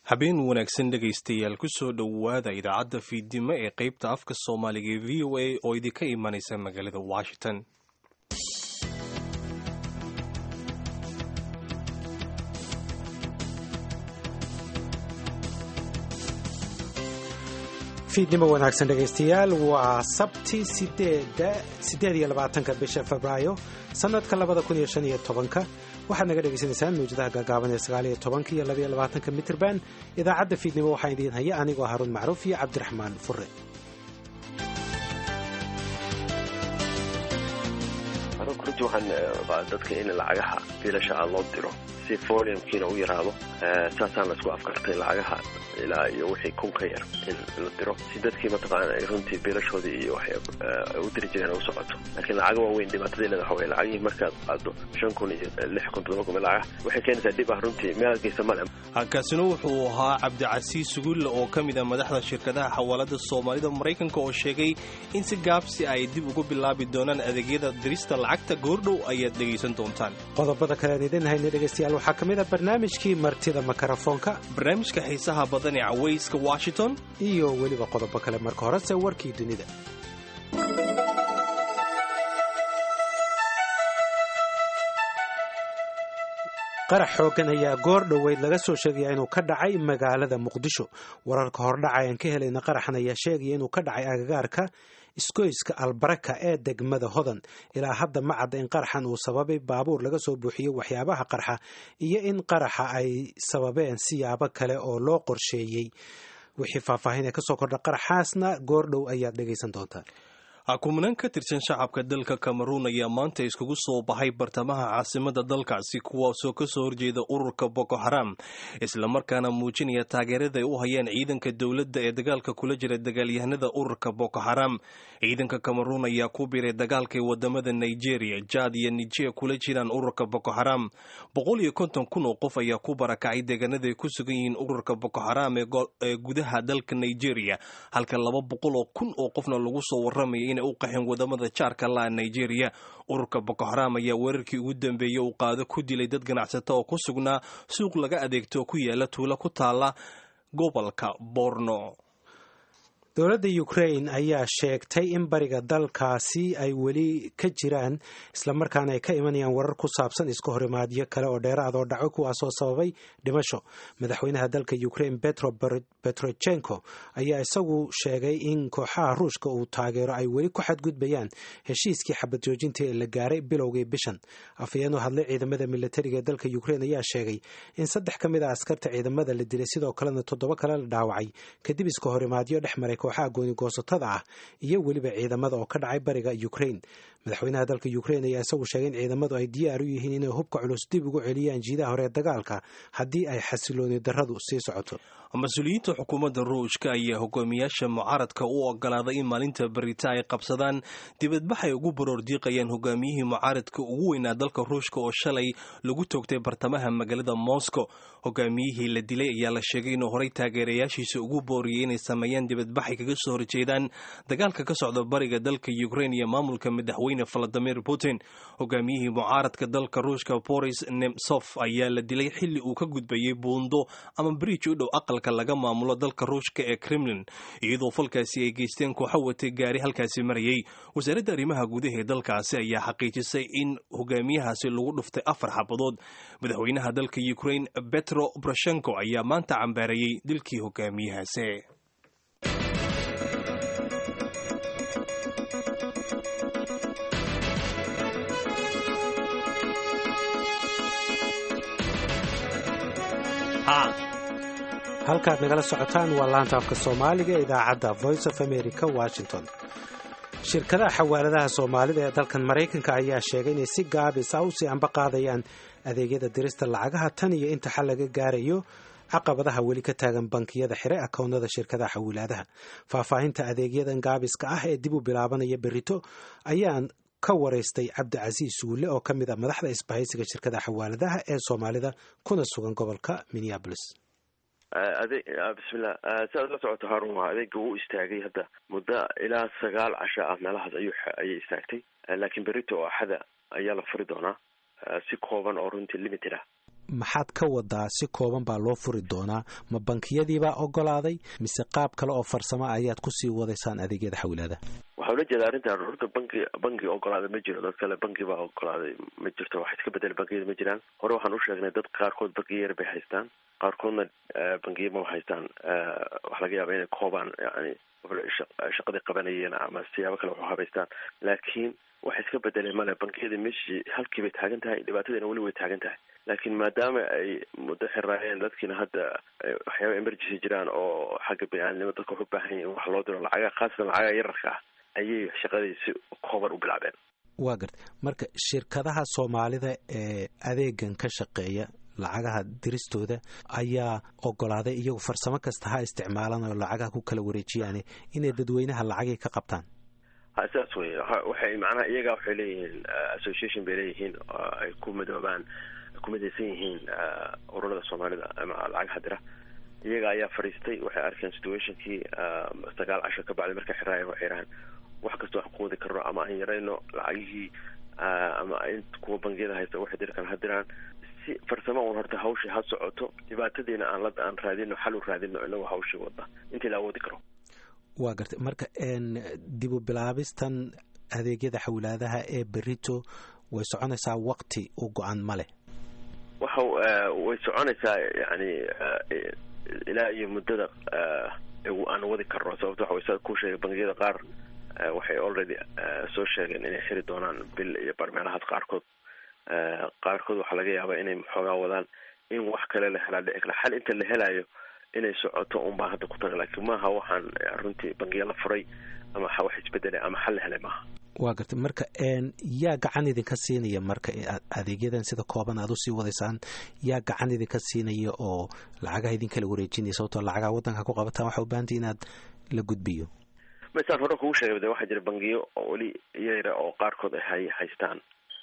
habeen wanaagsan dhegaystayaal kusoo dhowaada idaacadda fiidnimo ee qaybta afka soomaaliga ee v o a oo idinka imanaysa magaalada washington fiidnimo wanaagsan dhegaystayaal waa sabti sideed iyo labaatanka bisha febraayo sanadka labada kun iyo shan iyo tobanka waxaad naga dhegaysanaysaan mawjadaha gaagaaban ee sagaal iyo tobanka iyo labaiyo labaatanka mitrban idaacadda fiidnimo waxaa idiin haya anigoo haruun macruuf iyo cabdiraxmaan fure anugu runtii waxaan baa dadka in lacagaha biilasha ah loo diro si foliumkiina u yaraado saasaan la isku afkartay lacagaha ilaa iyo wixii kun ka yar in la diro si dadkii mataqaana ay runtii biilashoodii iyo waxay u diri jireen u socoto laakiin lacaga waaweyn dhibaatadii leeda waxa weye lacagihii markaad qaado shan kun iyo lix kun toddoba kun lacag waxay keenaysaa dhib ah runtii meel geysa male kaasina wuxuu ahaa cabdicasiis sugulle oo ka mid a madaxda shirkadaha xawaalada soomaalida maraykanka oo sheegay in si gaabsi ay dib ugu bilaabi doonaan adeegyada dirista lacagta goordhow ayaad dhegaysan doontaan qodobada kalean idin hayna dhegaystayaal waxaa ka mid a barnaamijkii martida makarafoonka barnaamijka xiisaha badan ee cawayska washington iyo weliba qodobo kale marka horese warkii dunida qarax xooggan ayaa goor dhoweyd laga soo sheegaya inuu ka dhacay magaalada muqdisho wararka hordhaca aan ka helayna qaraxan ayaa sheegaya inuu ka dhacay agagaarka isgoyska albaraka ee degmada hodan ilaa hadda ma cadda in qaraxan uu sababay baabuur laga soo buuxiyey waxyaabaha qarxa iyo in qaraxa ay sababeen siyaabo kale oo loo qorsheeyey wixii faahfaahin ee kasoo kordha qaraxaasna goordhow ayaad dhegaysan doontaan kumanaan ka tirsan shacabka dalka cameruun ayaa maanta iskugu soo baxay bartamaha caasimada dalkaasi kuwaasoo kasoo horjeeda ururka boko haram islamarkaana muujinaya taageerada ay u hayaan ciidanka dowladda ee dagaalka kula jira dagaalyahanada ururka boko haram ciidanka cameruun ayaa ku biiray dagaalkay wadamada nigeria jad iyo nijer kula jiraan ururka boko haram boqol iyo konton kun oo qof ayaa ku barakacay deegaanada ay ku sugan yihiin ururka boko haram ee gudaha dalka nigeria halka laba boqol oo kun oo qofna lagu soo waramaya u qaxeen wadamada jaarka laa nigeria ururka boko haram ayaa weerarkii ugu dambeeyey uu qaado ku dilay dad ganacsato oo ku sugnaa suuq laga adeegto ku yaala tuulo ku taala gobolka borno dowladda ukrain ayaa sheegtay in bariga dalkaasi ay weli ka jiraan islamarkaana ay ka imanayaan warar ku saabsan iska horimaadyo kale oo dheeraad oo dhaco kuwaasoo sababay dhimasho madaxweynaha dalka ukrain petro petrochenko ayaa isagu sheegay in kooxaha ruushka uu taageero ay weli ku xadgudbayaan heshiiskii xabad joojinta ee la gaaray bilowgii bishan afhayeen oo hadlay ciidamada militariga ee dalka ukrain ayaa sheegay in saddex ka mid a askarta ciidamada la dilay sidoo kalena toddoba kale la dhaawacay kadib iska horimaadyo dhex maray kooxaha goonigoosatada ah iyo weliba ciidamada oo ka dhacay bariga ukrain madaxweynaha dalka ukrain ayaa isagu sheegay in ciidamadu ay diyaar u yihiin inay hubka culus dib ugu celiyaan jiidaha hore ee dagaalka haddii ay xasilooni darradu sii socoto mas-uuliyiinta xukuumadda ruushka ayaa hogaamiyaasha mucaaradka u ogolaaday in maalinta berita ay qabsadaan dibadbax ay ugu baroor diiqayaan hogaamiyihii mucaaradka ugu weynaa dalka ruushka oo shalay lagu toogtay bartamaha magaalada moscow hogaamiyihii la dilay ayaa la sheegay inuu horey taageerayaashiisa ugu booriyey inay sameeyaan dibadbaxay kaga soo horjeedaan dagaalka ka socda bariga dalka ukrain iyo maamulka madaxweyne valadimir putin hogaamiyihii mucaaradka dalka ruushka boris nemsof ayaa la dilay xilli uu ka gudbayey buundo ama bridj u dhow aqal laga maamulo dalka ruushka ee kremlin iyadoo falkaasi ay geysteen kooxo watay gaari halkaasi marayay wasaaradda arrimaha gudaha ee dalkaasi ayaa xaqiijisay in hogaamiyahaasi lagu dhuftay afar xabadood madaxweynaha dalka ukrain betro brashenko ayaa maanta cambaarayey dilkii hogaamiyahaasi halkaad nagala socotaan waa laanta afka soomaaliga ee idaacadda voice of america washington shirkadaha xawaaladaha soomaalida ee dalkan maraykanka ayaa sheegay inay si gaabis ah usii anba qaadayaan adeegyada dirista lacagaha tan iyo inta xal laga gaarayo caqabadaha weli ka taagan bankiyada xire akownada shirkadaha xawilaadaha faahfaahinta adeegyadan gaabiska ah ee dib u bilaabanaya berito ayaan ka waraystay cabdicasiis suule oo ka mid a madaxda isbahaysiga shirkadaha xawaaladaha ee soomaalida kuna sugan gobolka minneabolis ade bismillah si aad la socoto harun waa adeega wuu istaagay hadda muddo ilaa sagaal casho ah meelahaas ayuu ayay istaagtay laakiin berito oo axada ayaa la furi doonaa si kooban oo runtii limited ah maxaad ka wadaa si kooban baa loo furi doonaa ma bankiyadiibaa ogolaaday mise qaab kale oo farsamo ayaad kusii wadaysaan adeegyada xawilaada waxaa ula jeeda arrintan horta banki banki ogolaaday ma jiro dad kale banki baa ogolaaday ma jirto wax iska bedel bangiyada ma jiraan hore waxaan u sheegnay dad qaarkood bangiya yar bay haystaan qaarkoodna bangiya ma haystaan waxa laga yaaba inay koobaan yani shaqadii qabanayeen ama siyaabo kale wax u habaystaan laakiin wax iska bedelay male bangiyada meshii halkii bay taagan tahay dhibaatadiina weli way taagan tahay laakiin maadaama ay muddo xiraayeen dadkiina hadda waxyaaba emergency jiraan oo xagga bini-aadnimo dadka wax u baahan yihin wax loo diro lacaga khaasatan lacagaha yararka ah ayay shaqadii si kooban u bilaabeen waa garta marka shirkadaha soomaalida ee adeegan ka shaqeeya lacagaha diristooda ayaa ogolaaday iyagu farsamo kasta ha isticmaalan oo lacagaha ku kala wareejiyaane inay dadweynaha lacagay ka qabtaan ha sidaas wey waxay macnaha iyagaa waxay leeyihiin association bay leeyihiin oo ay ku midoobaan ku midaysan yihiin ururada soomaalida ama lacagaha dira iyaga ayaa fadhiistay waxay arkeen situationkii sagaal casho ka bacdi markay xiraayeen waxay yidhahaan wax kasta wax quudi karno ama aan yarayno lacagihii ama in kuwa bangiyada haysta waxay diri karaan ha diraan si farsamo un horta hawshii ha socoto dhibaatadiina aan la aan raadino xal u raadino inagoo hawshii wada intii la awoodi karo waa gartay marka dib u bilaabistan adeegyada xawlaadaha ee berito way soconaysaa wakti u go-an ma leh waxa way soconaysaa yani ilaa iyo muddada aan wadi karno sababto waxa way sa ku sheegay bangiyada qaar waxay already soo sheegeen inay xiri doonaan bil iyo barmeelahaas qaarkood qaarkood waxaa laga yaabaa inay xoogaa wadaan in wax kale la helaa dhici kara xal inta la helayo inay socoto un baa hadda ku taga laakiin maaha waxaan runtii bangiya la furay ama wax isbedelay ama xal la helay maaha waa gartay marka yaa gacan idinka siinaya marka adeegyadan sida kooban aad usii wadaysaan yaa gacan idinka siinaya oo lacagaha idinkala wareejinaya sababtoo lacagaha waddanka ku qabataan waxa u baahantay inaad la gudbiyo masaan hore kugu sheegay de waxaa jira bangiyo oo weli yara oo qaarkood ay hay haystaan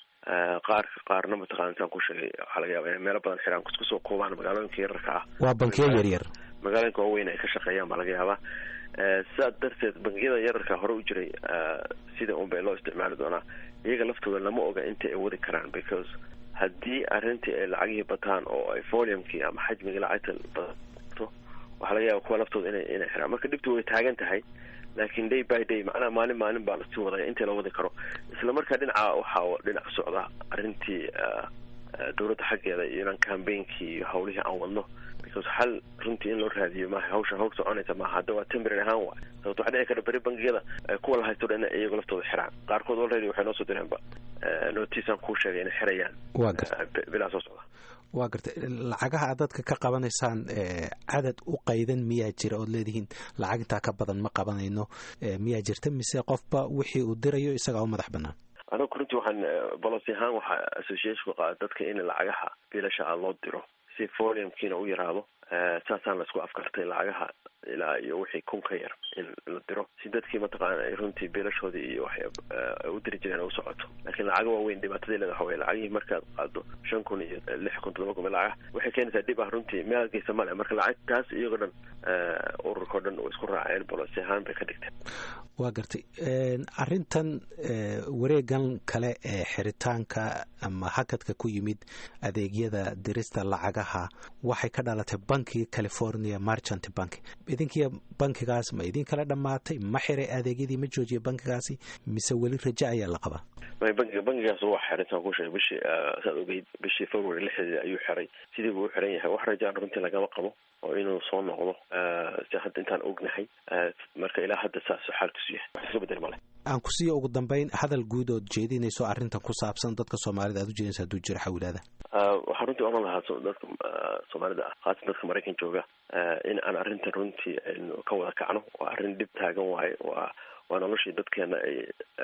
qaar qaarna mataqana intaan ku sheegay waxaa laga yaaba inay meelo badan xiraan isku soo koobaan magaalooyinka yararka ah waa bankiyo yaryar magaalooyinka waaweyn ay ka shaqeeyaan baa laga yaabaa sidaas darteed bangiyada yararka hore u jiray sida un bay loo isticmaali doonaa iyaga laftooda lama oga inta ay wadi karaan because haddii arrintii ay lacagihii bataan oo ay foliumkii ama xajmigii lacagta badato waxaa laga yaaba kuwa laftooda ina inay xiraan marka dhibtu way taagan tahay laakiin day by day macnaha maalin maalin baa lasii wadaya intii la wadi karo isla markaa dhinaca waxaa dhinac socda arrintii dowladda xaggeeda iyo inaan cambainkii iyo hawlihii aan wadno because xal runtii in loo raadiyo maaha hawsha hawl soconaysa maaha hadda waa temporary ahaan waay sababto waxaa dhici kara beri bangiyada kuwa la haysto dhan iyago laftooda xiraan qaarkood already waxay noo soo direenba noticean kuu sheegay inay xirayaan waa garta bilaa soo socda waa gartay lacagaha aad dadka ka qabanaysaan cadad u qaydan miyaa jira ood leedihiin lacag intaa ka badan ma qabanayno miyaa jirta mise qofba wixii uu dirayo isagaa u madax banaan anagu runtii waxaan bolosi ahaan waxaa associationku qaada dadka in lacagaha biilasha a loo diro si foliumkiina u yaraado saasaan laisku afkartay lacagaha ilaa iyo wixii kun ka yar in la diro si dadkii mataqaana ay runtii biilashoodii iyo wax u diri jireen u socoto laakiin lacaga waaweyn dhibaatadii leeda waxa wey lacagihii markaad qaado shan kun iyo lix kun todoba kun lacag waxay keenaysaa dhib ah runtii meel geysa male marka lacagtaas iyagoo dhan ururkao dhan way isku raaceen bolosi ahaan bay ka dhigteen waa gartay arrintan wareegan kale ee xiritaanka ama hakadka ku yimid adeegyada dirista lacagaha waxay ka dhalatay bankiga california marchant bank idinkiiyo bankigaas ma idin kala dhammaatay ma xiray adeegyadii ma joojiya bankigaasi mise weli rajo ayaa la qabaa may bankiga bankigaas waa xirintaan ku sheegay bishii saad ogeyd bishii february lixdeeda ayuu xiray sidii buu u xiran yahay wax rajaan runtii lagama qabo oo inuu soo noqdo si hadda intaan ognahay marka ilaa hadda saas xaalkiisu yahay wax iska bedel male aan ku siiya ugu dambeyn hadal guud ood jeedinayso arrintan ku saabsan dadka soomaalida aad u jeedinaysa hadduu jiro xawlaada waxaa runtii oran lahaa dadka soomaalida ah khaasatan dadka maraykan jooga in aan arrintan runtii aynu ka wada kacno waa arrin dhib taagan waaye waa waa noloshii dadkeena ay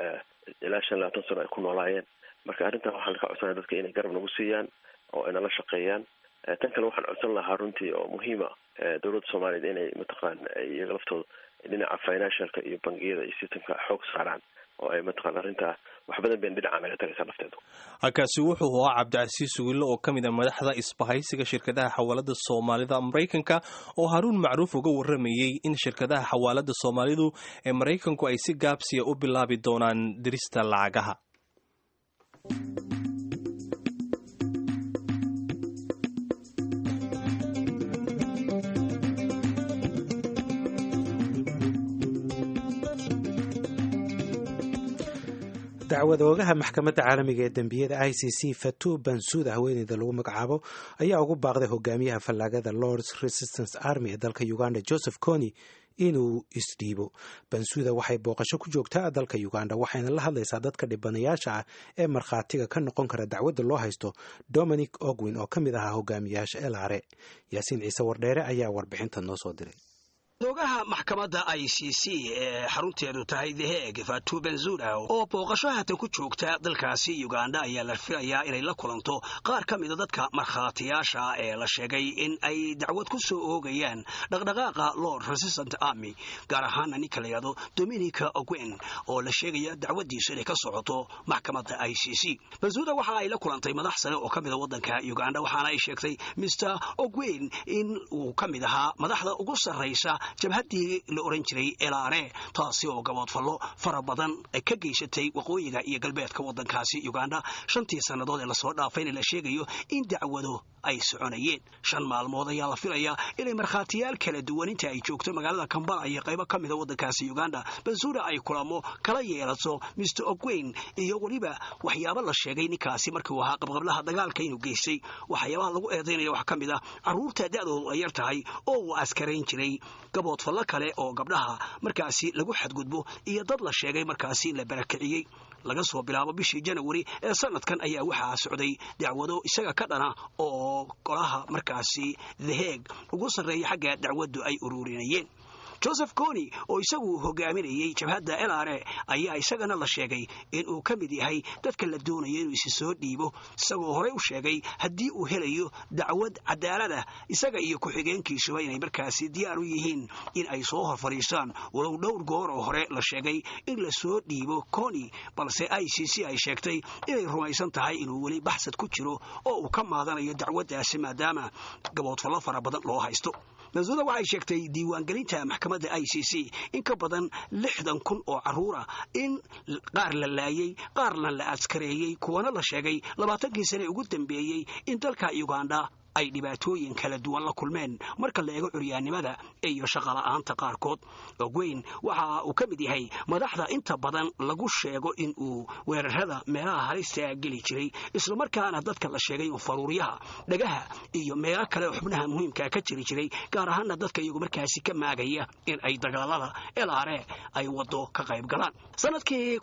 ilaa shan labaatan sano ay ku noolaayeen marka arrintan waxaan ka codsanaya dadka inay garab nagu siiyaan oo ay nala shaqeeyaan tan kale waxaan codsan lahaa runtii oo muhiima dowladda soomaaliyeed inay mataqaana iyaga laftooda dhinaca financialka iyo bangiyada iyo systemka xoog saaraan oo ay mataqana arrintaa wax badan bayn dhinacaa naga tagaysaa lafteedu halkaasi wuxuu ahaa cabdicasiis wiille oo ka mid a madaxda isbahaysiga shirkadaha xawaalada soomaalida maraykanka oo haruun macruuf uga warramayey in shirkadaha xawaalada soomaalidu ee maraykanku ay si gaabsiya u bilaabi doonaan dirista lacagaha dacwad oogaha maxkamadda caalamiga ee dembiyada i c c fatu bansuuda haweeneyda lagu magacaabo ayaa ugu baaqday hogaamiyaha fallaagada lords resistance army ee dalka uganda joseph cony inuu isdhiibo bansuuda waxay booqasho ku joogtaa dalka uganda waxayna la hadlaysaa dadka dhibanayaasha ah ee markhaatiga ka noqon kara dacwadda loo haysto dominic ogwin oo ka mid ahaa hogaamiyaasha elare yaasiin ciise wardheere ayaa warbixinta noo soo diray ogaha maxkamadda i c c ee xarunteedu tahay the heg fatu benzuda oo booqasho haatan ku joogta dalkaasi uganda ayaa la filayaa inay la kulanto qaar ka mida dadka markhaatiyaasha ee la sheegay in ay dacwad ku soo oogayaan dhaqdhaqaaqa lord resistant army gaar ahaana ninka la yidhahdo dominica ogwen oo la sheegaya dacwaddiisu inay ka socoto maxkamadda i c c benzuda waxa ay la kulantay madax sare oo ka mida waddanka uganda waxaana ay sheegtay mr ogwen in uu ka mid ahaa madaxda ugu sarraysa jabhaddii la ohan jiray elaare taasi oo gaboodfallo fara badan ay ka geysatay waqooyiga iyo galbeedka waddankaasi uganda shantii sannadood ee lasoo dhaafayna la sheegayo in dacwado ay soconayeen shan maalmood ayaa la filayaa inay markhaatiyaal kala duwan inta ay joogto magaalada kambala iyo qaybo ka mida waddankaasi uganda bansuura ay kulamo kala yeelato mr ogweyn iyo weliba waxyaabo la sheegay ninkaasi markii uu ahaa qabqablaha dagaalka inuu geystay waxyaabaha lagu eedaynaya waxaa ka mid ah carruurta da'doodu ay yar tahay oo uu askarayn jiray gaboodfallo kale oo gabdhaha markaasi lagu xadgudbo iyo dad la sheegay markaasi la barakiciyey laga soo bilaabo bishii janawari ee sanadkan ayaa waxaa socday dacwado isaga ka dhana oo golaha markaasi the heeg ugu sarreeya xagga dacwaddu ay ururinayeen joseph cony oo isagu hogaaminayey jabhadda elare ayaa isagana la sheegay in uu ka mid yahay dadka la doonayo inuu isi soo dhiibo isagoo horey u sheegay haddii uu helayo dacwad cadaalada isaga iyo ku-xigeenkiisuba inay markaasi diyaar u yihiin in ay soo hor fadhiistaan walow dhowr goor oo hore la sheegay in la soo dhiibo cony balse i c c ay sheegtay inay rumaysan tahay inuu weli baxsad ku jiro oo uu ka maadanayo dacwaddaasi maadaama gaboodfallo fara badan loo haysto mansuuda waxay sheegtay diiwaangelinta maxkamadda i c c in ka badan lixdan kun oo carruura in qaar la laayey qaarna la askareeyey kuwana la sheegay labaatankii sane ugu dambeeyey in dalka uganda ay dhibaatooyin kala duwan la kulmeen marka la eego curyaannimada iyo shaqola'aanta qaarkood ogweyn waxa uu ka mid yahay madaxda inta badan lagu sheego in uu weerarada meelaha halista geli jiray islamarkaana dadka la sheegay uu faruuryaha dhagaha iyo meelo kale oo xubnaha muhiimkaa ka jiri jiray gaar ahaana dadka iyagu markaasi ka maagaya in ay dagaalada elaare ay wado ka qayb galaan sanadkii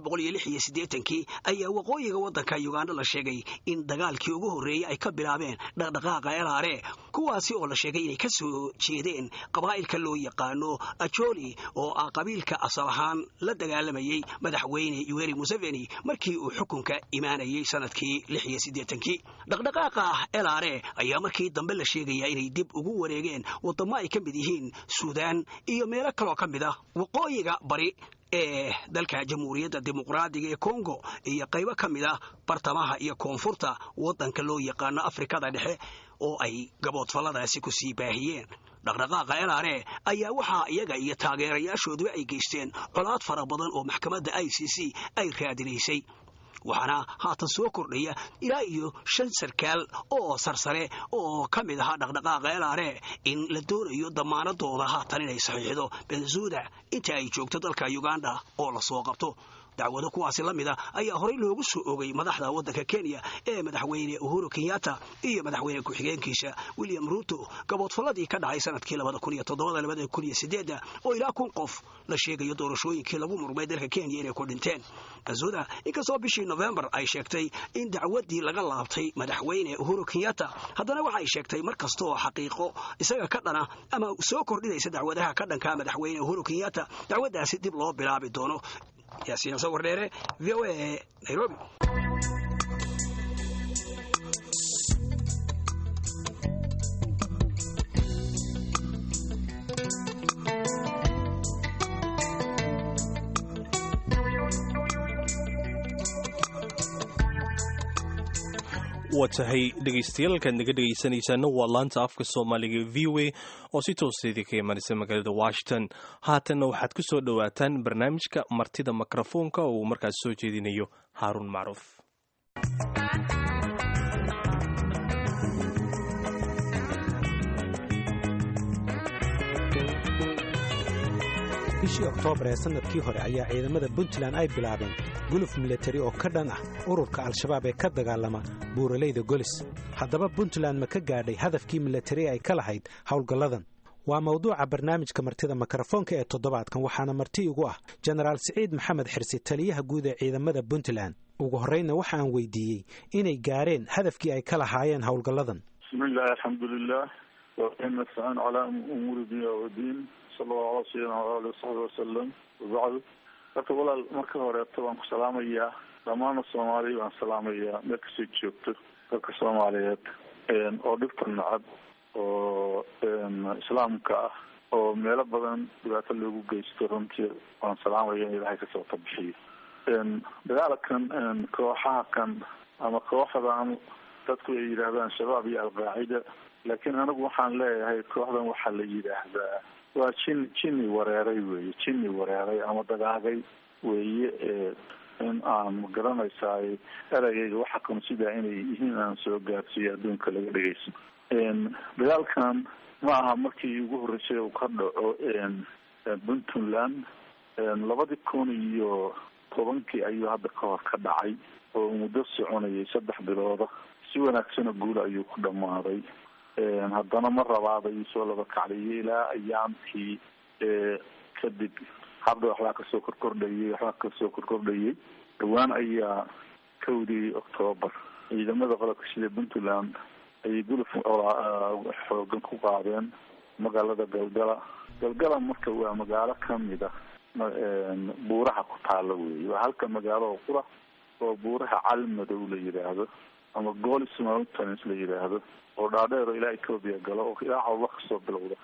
kii ayaa waqooyiga waddanka uganda la sheegay in dagaalkii ugu horreeyey ay ka bilaabeen dhaqdhaqaaqa elaare kuwaasi oo la sheegay inay ka soo jeedeen qabaa'ilka loo yaqaano ajoli oo ah qabiilka asal ahaan la dagaalamayey madaxweyne yuweri museveni markii uu xukunka imaanayey sanadkii kii dhaqdhaqaaqa elaare ayaa markii dambe la sheegaya inay dib ugu wareegeen waddamo ay ka mid yihiin suudaan iyo meelo kaloo ka mid ah waqooyiga bari ee dalka jamhuuriyadda dimuqraadiga ee kongo iyo qaybo ka mid ah bartamaha iyo koonfurta waddanka loo yaqaano afrikada dhexe oo ay gaboodfalladaasi ku sii baahiyeen dhaqdhaqaaqa elaare ayaa waxaa iyaga iyo taageerayaashooduba ay geysteen colaad fara badan oo maxkamadda i c c ay raadinaysay waxaana haatan soo kordhaya ilaa iyo shan sarkaal oo sarsare oo ka mid ahaa dhaqdhaqaaqa elaare in la doonayo damaanadooda haatan inay saxiixdo benzuda inta ay joogto dalka uganda oo lasoo qabto dacwado kuwaasi la mida ayaa horey loogu soo ogay madaxda waddanka kenya ee madaxweyne uhuru kenyatta iyo madaxweyne ku-xigeenkiisa william ruto gaboodfalladii ka dhacay sanadkii oo ilaa kun qof la sheegayo doorashooyinkii lagu murmay dalka kenya inay ku dhinteen azuda inkastoo bishii nofembar ay sheegtay in dacwaddii laga laabtay madaxweyne uhuru kenyatta haddana waxay sheegtay mar kasta oo xaqiiqo isaga ka dhana ama soo kordhinaysa dacwadaha ka dhanka madaxweyne uhuru kenyatta dacwaddaasi dib loo bilaabi doono yaasiin sawir dheere v o a nairobi waa tahay dhegaystayaal halkaad naga dhegaysanaysaana waa laanta afka soomaaliga v o a oo si tooseedii ka imanaysa magaalada washington haatanna waxaad ku soo dhowaataan barnaamijka martida mikrofoonka oo uu markaas soo jeedinayo haaruun macruuf bishii oktoobar ee sannadkii hore ayaa ciidamada puntland ay bilaabeen guluf milatari oo ka dhan ah ururka al-shabaab ee ka dagaalama buuralayda golis haddaba puntland ma ka gaadhay hadafkii milatari ay ka lahayd howlgalladan waa mawduuca barnaamijka martida mikrofoonka ee toddobaadkan waxaana marti igu ah jenaraal siciid maxamed xirsi taliyaha guud ee ciidamada puntland ugu horreynna waxaan weydiiyey inay gaareen hadafkii ay ka lahaayeen howlgalladan bismillahi alxamdulilah nastacin calaa umuuri dunya wadiin sala allahu ala sayidina waali wasaxbi wasalam wabacdu horta walaal marka horeeto waan ku salaamayaa dhammaana soomaaliya waan salaamayaa meel kastay joogto dalka soomaaliyeed oo dhibta nacab oo islaamka ah oo meelo badan dhibaato loogu geysto runtii waan salaamaya in ilaahay kasoo tabixiyo dagaalkan kooxaha kan ama kooxdan dadku ay yidhaahdaan shabaab iyo alqaacida laakiin anigu waxaan leeyahay kooxdan waxaa la yidhaahdaa waa jin jinni wareeray weye jinni wareeray ama dagaagay weeye in aan magaranaysaay ereyayga waxa kan sidaa inay yihiin aan soo gaarsiiyo adduunka laga dhegeyso dagaalkan ma aha markii ugu horreysay uu ka dhaco puntland labadii kun iyo tobankii ayuu hadda ka hor ka dhacay oo muddo soconayay saddex bilooda si wanaagsana guula ayuu ku dhammaaday haddana ma rabaad ayuu soo laba kacdayay ilaa ayaamkii kadib hadda waxbaa kasoo korkordhayay waxbaa kasoo korkordhayay dhawaan ayaa kowdii octoobar ciidamada qolobka sida puntland ayay guluf xoogan ku qaadeen magaalada galgala galgala marka waa magaalo kamid ah buuraha ku taalo wey waa halka magaalo oo qura oo buuraha calmadow la yidhaahdo ama golis mountains la yidhaahdo oo dhaadheer oo ilaa ethoobia galo oo ilaa cawba kasoo bilowda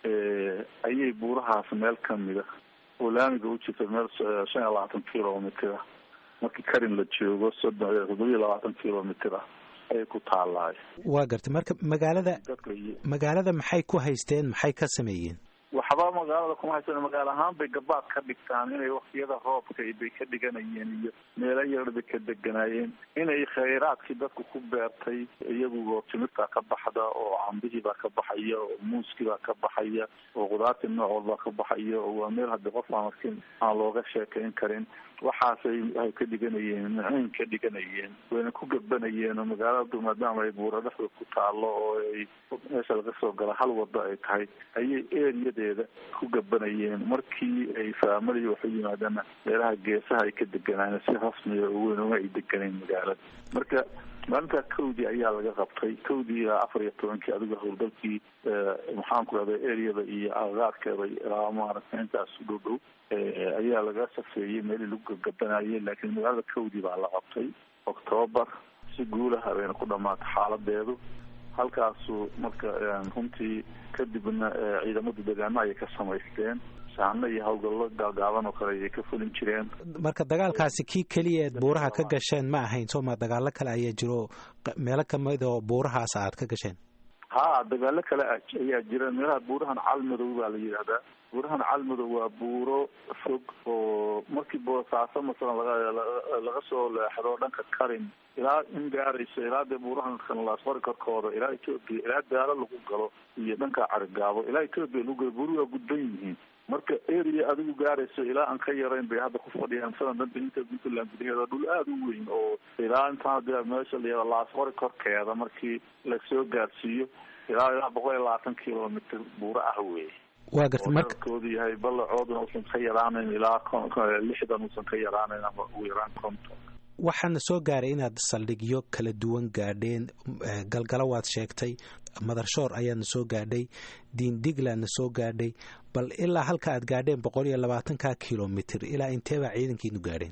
ayay buurahaas meel kamida oo laamiga u jirta meel shan iyo labaatan kilomitr ah markii karin la joogo soddon toddobiyo labaatan kilomitr ah ayay ku taalaay waa gartay marka magaalada magaalada maxay ku haysteen maxay ka sameeyeen waxba magaalada kuma haysan magaalo ahaan bay gabaad ka dhigtaan inay waktiyada roobka bay ka dhiganayeen iyo meelo yar bay ka deganaayeen inay khayraadkii dadku ku beertay iyagu timirtaa ka baxda oo cambihii baa ka baxaya oo muuskii baa ka baxaya oo khudaartii nooc walbaa ka baxaya oo waa meel hadii qof aan arkin aan looga sheekayn karin waxaasay waxay ka dhiganayeen maciin ka dhiganayeen wayna ku gabanayeen oo magaaladu maadaama ay buura dhexda ku taalo oo ay meesha laga soo gala hal wado ay tahay ayay eriyadeeda ku gabanayeen markii ay faamaliya waxu yimaadana meelaha geesaha ay ka deganaayeen si rasmiya oo weyn uma ay deganayn magaalada marka maalintaa kowdii ayaa laga qabtay kowdii ilaa afar iyo tobankii adiga howlgalkii maxaan ku rahda areada iyo agagaarkeeda ilaa maaragtay intaas u dhow dhow ayaa laga safeeyey meelii lagu gagabanayay laakiin magaalada kowdii baa la qabtay octoobar si guulaha bayna ku dhamaatay xaaladeedu halkaasu marka runtii kadibna ciidamadu degaano ayay ka samaysteen saano iyo hawlgallo gaagaaban oo kale ayay ka fulin jireen marka dagaalkaasi kii keliya eed buuraha ka gasheen ma ahayn sooma dagaalo kale ayaa jiro meelo kamid oo buurahaas aad ka gasheen ha dagaalo kale ayaa jira meelaha buurahan calmadow baa la yidhahdaa buurahan calmadow waa buuro fog oo markii boosaaso masalan laga laga soo leexdo dhanka karin ilaa in gaarayso ilaa dee buurahan kanlaasfari korkooda ilaa ethoopia ilaa daalo lagu galo iyo dhanka carigaabo ilaa ethoopia lagu galo buuru waa gudban yihiin marka area adigu gaarayso ilaa aan ka yarayn bay hadda ku fadhiyaan masalan dhanka inta puntland gudaheeda dhul aada u weyn oo ilaa intaan dee meesha la laasfari korkeeda markii lasoo gaarsiiyo ilaa ilaa boqol iyo labaatan kilomitr buuro ah wey waa garta marka koodu yahay ballacooduna uusan ka yaraanayn ilaa lixdan uusan ka yaraanayn ama ugu yaraan konton waxaana soo gaaray inaad saldhigyo kala duwan gaadheen galgalo waad sheegtay madarshoor ayaadna soo gaadhay diindiglaadna soo gaadhay bal ilaa halka aad gaadheen boqol iyo labaatanka kilomitr ilaa intee baa ciidankiinu gaadheen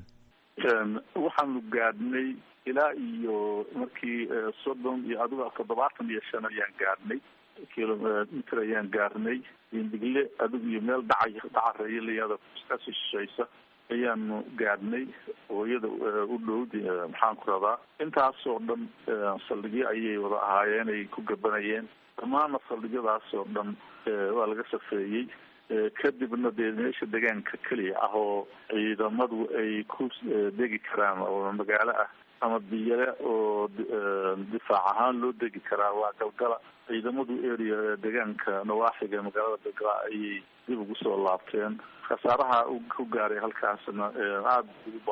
waxaanu gaadhnay ilaa iyo markii soddon iyo adigo toddobaatan iyo shan ayaan gaadhnay kilomitr ayaan gaarnay diindigle adigu iyo meel dhaca dhacareeya layada kasii shishaysa ayaanu gaadhnay oo iyada u dhow maxaan ku radaa intaasoo dhan saldhigyo ayay wada ahaayeen ay ku gabanayeen dhammaana saldhigyadaas oo dhan waa laga safeeyey kadibna dee meesha degaanka keliya ah oo ciidamadu ay ku degi karaan oo magaalo ah ama biyale oo difaac ahaan loo degi karaa waa galgala ciidamadu area degaanka nawaaxiga magaalada galgala ayay dib ugu soo laabteen khasaaraha ku gaaray halkaasna aada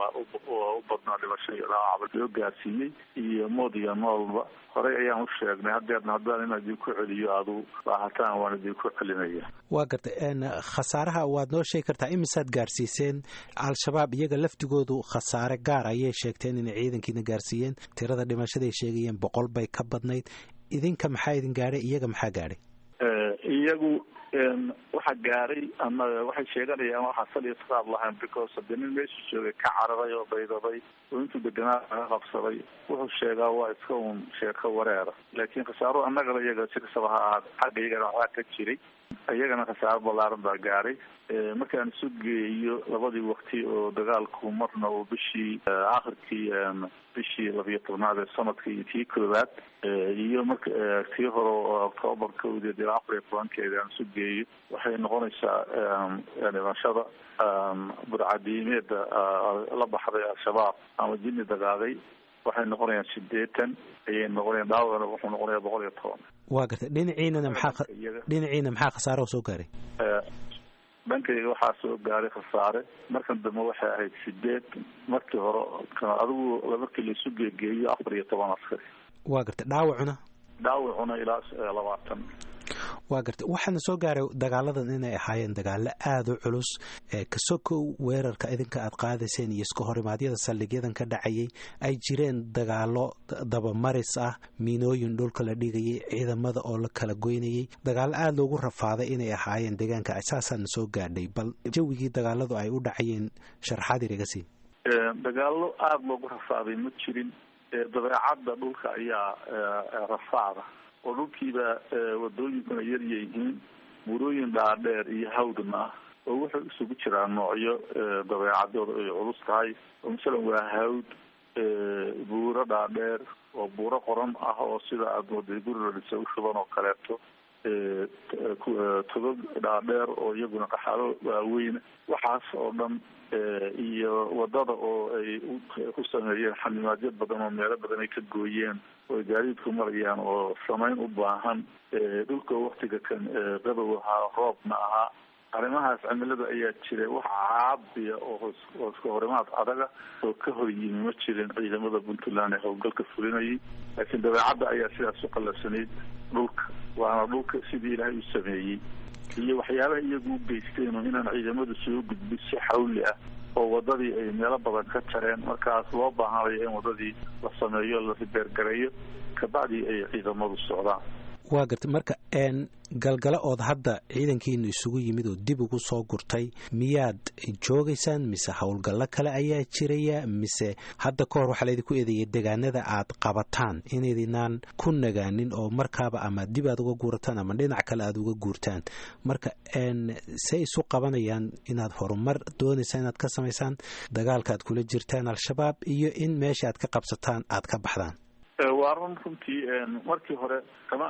u badnaa dhimasho iyo dhaawacba loo gaarsiiyey iyo mood iyo noolba horey ayaan u sheegnay hadeerna haddaan inaan idinku celiyo aadu baahataan waan idinku celinaya waa gartay khasaaraha waad noo sheegi kartaa imisaad gaarsiiseen al-shabaab iyaga laftigoodu khasaare gaar ayay sheegteen inay ciidankiina gaarsiiyeen tirada dhimashaday sheegayeen boqol bay ka badnayd idinka maxaa idin gaadhay iyaga maxaa gaadhay iyagu waxa gaaray ama waxay sheeganayaan waxaa sal iyo saab lahayn because hadii nin meesha joogay ka cararay oo baydaday oo intuu deganaa laga qabsaday wuxuu sheegaa waa iska un sheeko wareera laakiin khasaaro annagana iyaga si kastaba ha ahaad xagga iyagana waxaa ka jiray iyagana khasaaro ballaaran baa gaaray markaan isu geeyo labadii wakti oo dagaalku marna uu bishii akhirkii bishii labiyo tobnaad ee sanadka iyo tii koowaad iyo marka tii hore oo octoobar kowdeed ilaa afar iyo tobankeeda aan isu geeyo waxay noqonaysaa dhimashada burcadiimeeda la baxday al-shabaab ama jini dagaaday waxay noqonayaan sideetan ayay noqonayaan dhaawacna wuxuu noqonaya boqol iyo toban waa gartay dhinaciinana maxaa dhinaciina maxaa khasaaro soo gaaray dhankayga waxaa soo gaaray khasaare markan dambe waxay ahayd sideed markii hore adigu markii laisu geegeeyo afar iyo toban askari waa gartay dhaawacuna dhaawacuna ilaa labaatan waa gartay waxaana soo gaaray dagaaladan inay ahaayeen dagaalo aada u culus kasokow weerarka idinka aad qaadayseen iyo iska horimaadyada saldhigyadan ka dhacayay ay jireen dagaalo dabamaris ah miinooyin dhulka la dhigayay ciidamada oo la kala goynayay dagaalo aada loogu rafaaday inay ahaayeen deegaanka saasaana soo gaadhay bal jawigii dagaaladu ay u dhacayeen sharaxaad iriga sii dagaalo aada loogu rafaaday ma jirin dabeecadda dhulka ayaa rafaada oo dhulkiiba wadooyinkuna yaryihiin burooyin dhaadheer iyo hawdna ah oo wuxuu isugu jiraa noocyo dabeecadooda ay culus tahay oo masalan waa hawd buuro dhaadheer oo buuro qoran ah oo sida aada mooday guri la dhisa u shuban oo kaleeto togog dhaadheer oo iyaguna qaxaalo waaweyn waxaas oo dhan iyo wadada oo ay ku sameeyeen xanimaadyo badan oo meelo badan ay ka gooyeen oo ay gaadiidku marayaan oo samayn u baahan dhulka waktiga kan qabow ahaa roobna ahaa arrimahaas cimilada ayaa jira wax caabiya oo oo iska horimaad adaga oo ka hor yimi ma jirin ciidamada puntland ee howlgalka fulinayay laakiin dabeecadda ayaa sidaas u qalabsanayd dhulka waana dhulka sidii ilaahay u sameeyey iyo waxyaabaha iyagu u geysteen oo inaan ciidamadu soo gudbin si xawli ah oo wadadii ay meelo badan ka jareen markaas loo baahanayo in wadadii la sameeyo la ribeergareeyo kabacdii ay ciidamadu socdaan waa gartay marka galgalo ood hadda ciidankiinu isugu yimid oo dib ugu soo gurtay miyaad joogaysaan mise howlgallo kale ayaa jiraya mise hadda ka hor waxaa laydinku eedeeyay degaanada aad qabataan inaydinaan ku nagaanin oo markaaba ama dib aad uga guurataan ama dhinac kale aad uga guurtaan marka say isu qabanayaan inaad horumar doonaysaan inaad ka samaysaan dagaalka aad kula jirtaan al-shabaab iyo in meesha aad ka qabsataan aad ka baxdaan waa run runtii markii hore kama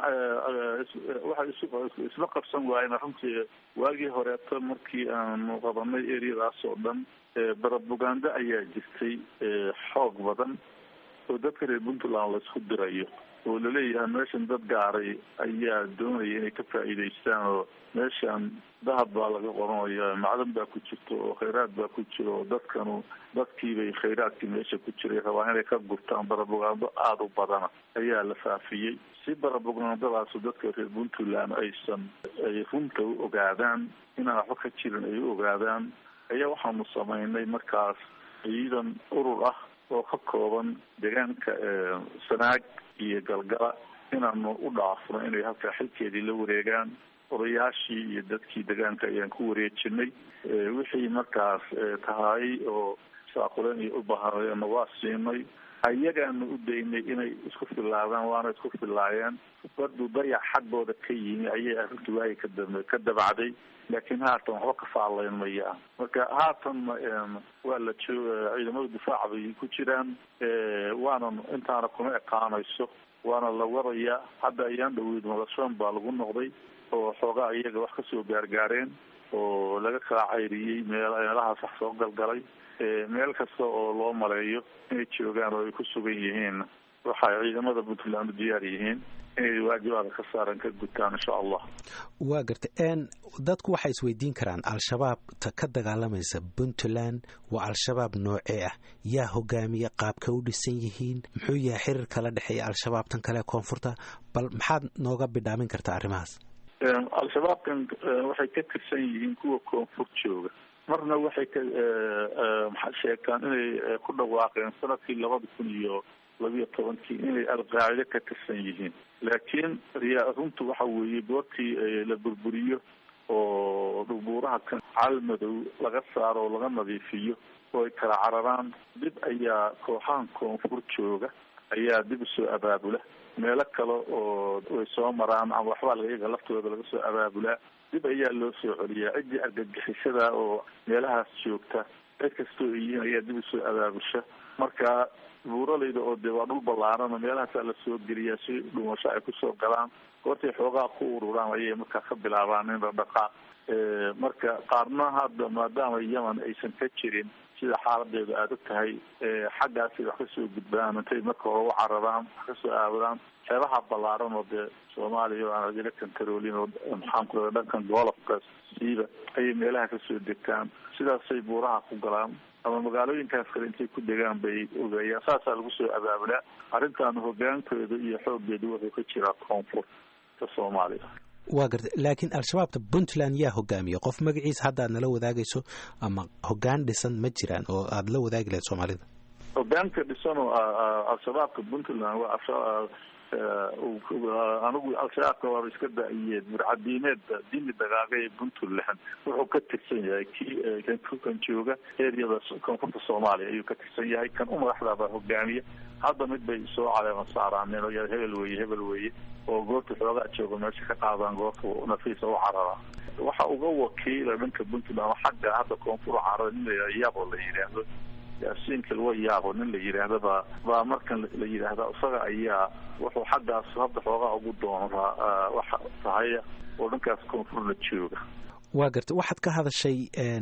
waxay isla qabsan waayeen runtii waagii horeeto markii aanu qabanay areadaas oo dhan barabuganda ayaa jirtay xoog badan oo dadka reer puntland laisku dirayo oo laleeyahay meeshan dad gaaray ayaa doonaya inay ka faa'iidaystaan oo meeshan dahab baa laga qoranaya macdan baa ku jirto oo khayraad baa ku jiro oo dadkanu dadkiibay khayraadkii meesha ku jiray rabaa inay ka gurtaan barabugando aada u badana ayaa la faafiyey si barabugandadaasu dadka reer puntland aysan ay runta u ogaadaan inaan waxba ka jirin ay u ogaadaan ayaa waxaanu samaynay markaas ciidan urur ah oo ka kooban deegaanka sanaag iyo galgala inaanu u dhaafno inay halkaa xilkeedii la wareegaan odayaashii iyo dadkii deegaanka ayaan ku wareejinay wixii markaas tahay oo saaquleen iyo ubahaayeena waa siinay ayagaanu u daynay inay isku filaadaan waana isku filaayeen badu dayac xaggooda ka yimi ayay arrintu waagi kadam ka dabacday laakiin haatan waxba ka faalayn maya marka haatan waa la jooga ciidamada difaaca bay ku jiraan waana intaana kuma ekaanayso waana la wadayaa hadda ayaan dhaweyd madashoon baa lagu noqday oo xoogaa iyaga wax kasoo gaargaareen oo laga kala cayriyey meel meelahaas wax soo galgalay meel kasta oo loo maleeyo inay joogaan oo ay ku sugan yihiin waxay ciidamada puntland u diyaar yihiin inay waajibaada ka saaran ka gutaan insha allah waa gartay n dadku waxay isweydiin karaan al-shabaabta ka dagaalamaysa puntland waa al-shabaab noocee ah yaa hogaamiya qaabka u dhisan yihiin muxuu yahay xiriir kala dhexeeya al-shabaabtan kale koonfurta bal maxaad nooga bidhaamin kartaa arrimahaas al-shabaabkan waxay ka tirsan yihiin kuwa koonfur jooga marna waxay ka maxaa sheegtaan inay ku dhawaaqeen sanadkii labada kun iyo labiyo tobankii inay alqaacide ka tirsan yihiin laakiin riyaa runtu waxa weeye goortii la burburiyo oo dhubuuraha kan calmadow laga saaro oo laga nadiifiyo oo ay kala cararaan dib ayaa kooxahan koonfur jooga ayaa dib usoo abaabula meelo kale oo way soo maraan ama waxbaa laga iyaga laftooda laga soo abaabulaa dib ayaa loo soo celiyaa ciddii argagixisada oo meelahaas joogta cid kastoo ay yihiin ayaa dib usoo abaabusha marka buuralayda oo dee waa dhul ballaarana meelahaasaa lasoo geliyaa si dhumasho ay kusoo galaan goortay xoogaa ku ururaan ayay markaa ka bilaabaan in dhaqdhaqaaq marka qaarna hadda maadaama yemen aysan ka jirin sida xaaladeedu aada u tahay xaggaasay wax kasoo gudbaan intay marka hore u cararaan wax kasoo aawadaan xeebaha ballaaran oo dee soomaaliya oo aan adila kantaroolin oo maxaan ku dhankan goolofka siiba ayay meelaha kasoo degtaan sidaasay buuraha ku galaan ama magaalooyinkaas kale intay ku degaan bay ogeeyaan saasaa lagu soo abaabulaa arrintan hogaankooda iyo xoogeedu wuxuu ka jiraa koonfurta soomaaliya waa garta laakiin al-shabaabta puntland yaa hogaamiya qof magaciisa hadda aad nala wadaagayso ama hogaan dhisan ma jiraan oo aada la wadaagi lahayd soomaalida hogaanka dhisan oo al-shabaabka puntland waa anigu al-shabaabka waaba iska da-iyeed murcadiineed dini dagaaga ee puntland wuxuu ka tirsan yahay kii kan jooga eryada koonfurta soomaaliya ayuu ka tirsan yahay kan u madaxdaaba hogaamiya hadda mid bay soo caleema saaraaneen oo ya hebel weye hebel weye oo goorta xoogaa jooga meesha ka qaadaan goorta nafiisa u carara waxa uga wakiila dhanka puntland xagga hadda koonfur carara nin la yabo la yidhaahdo yaasiinka lawa yaabo nin la yidhaahda baa baa markan la yidhaahda isaga ayaa wuxuu xaggaas hadda xoogaa ugu doonaa waxa tahaya oo dhankaas koonfurna jooga waa garta waxaad ka hadashay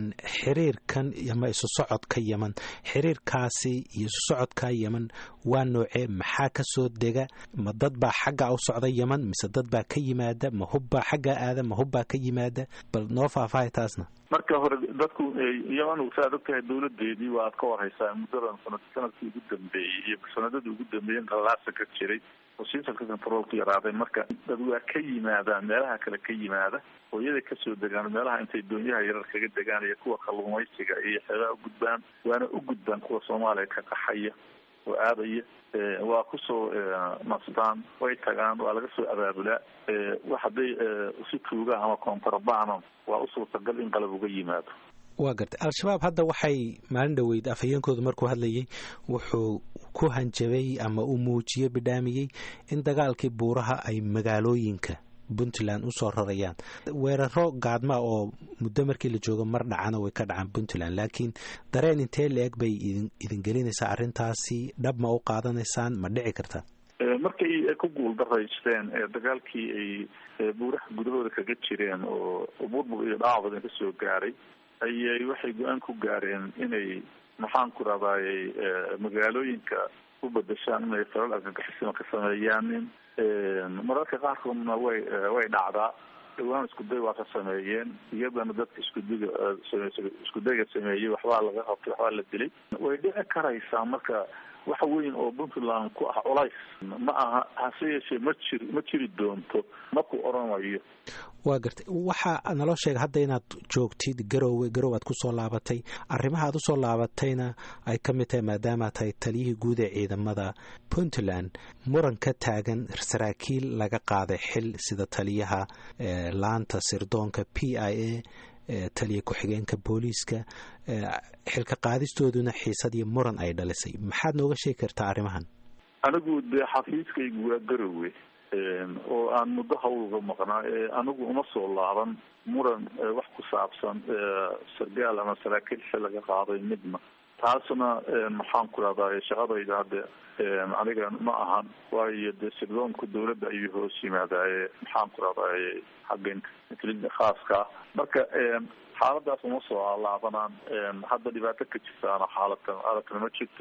xiriirkan ama isu socodka yeman xiriirkaasi iyo isu socodka yeman waa noocee maxaa ka soo dega ma dad baa xagga u socda yeman mise dad baa ka yimaada ma hubbaa xagga aada ma hubbaa ka yimaada bal noo faahfaahay taasna marka hore dadku yeman saad ogtahay dawladeedii waa ad ka warhaysaa muddadan sanad sanadkii ugu dambeeyey iyo sanadadii ugu dambeeyey qalaasa ka jiray oo sisalka controlku yaraaday marka dad waa ka yimaadaan meelaha kale ka yimaada oo iyaday kasoo degaan meelaha intay doonyaha yarar kaga degaan iyo kuwa kalluumaysiga iyo xeebaha u gudbaan waana u gudbaan kuwa soomaaliya ka qaxaya oo aadaya waa kusoo nastaan way tagaan waa laga soo abaabulaa wax hadday si tuuga ama kontrabano waa u suurtagal in qalab uga yimaado waa gartay al-shabaab hadda waxay maalin dhoweyd afhayeenkoodu markuu hadlayay wuxuu ku hanjabay ama uu muujiyey bidhaamiyey in dagaalkii buuraha ay magaalooyinka puntland usoo rarayaan weeraro gaadma oo muddo markii la joogo mar dhacana way ka dhacaan puntland laakiin dareen intee la-eg bay idin gelinaysaa arrintaasi dhab ma u qaadanaysaan ma dhici kartaa markay ku guuldaraysteen dagaalkii ay buuraha gudahooda kaga jireen oo burbur iyo dhaac badan kasoo gaaray ayay waxay go-aan ku gaareen inay maxaan ku rahdaayey magaalooyinka u bedeshaan inay falal argagixisima ka sameeyaanin mararka qaarkoodna way way dhacdaa dhawaan iskuday waa ka sameeyeen iyadana dadka iskudiga iskudayga sameeyey waxbaa laga qabtay waxbaa la dilay way dhici karaysaa marka wax weyn oo puntland ku ah culays ma aha hase yeeshee ma jiri ma jiri doonto maku oranayo waa gartay waxaa naloo sheega hadda inaad joogtid garowe garow aad kusoo laabatay arrimaha aad usoo laabatayna ay ka mid tahay maadaama tahay taliyihii guud ee ciidamada puntland muran ka taagan saraakiil laga qaaday xil sida taliyaha laanta sirdoonka p i a taliya ku-xigeenka booliiska xilka qaadistooduna xiisad iyo muran ay dhalisay maxaad nooga sheegi kartaa arrimahan anigu dee xafiiskaygu waa garowe oo aan muddo hawlga maqnaa anigu uma soo laaban muran wax ku saabsan sargaal ama saraakiil xil laga qaaday midna taasna maxaan ku rahdaa shaqadayda hadde aniga ma ahan waayo dee sirdoonku dawladda ayuu hoos yimaadaaye maxaan ku rahdaay xagga khaaska marka xaaladaas uma soo laabanaan hadda dhibaato ka jirtaana xaalatan aadakana ma jirto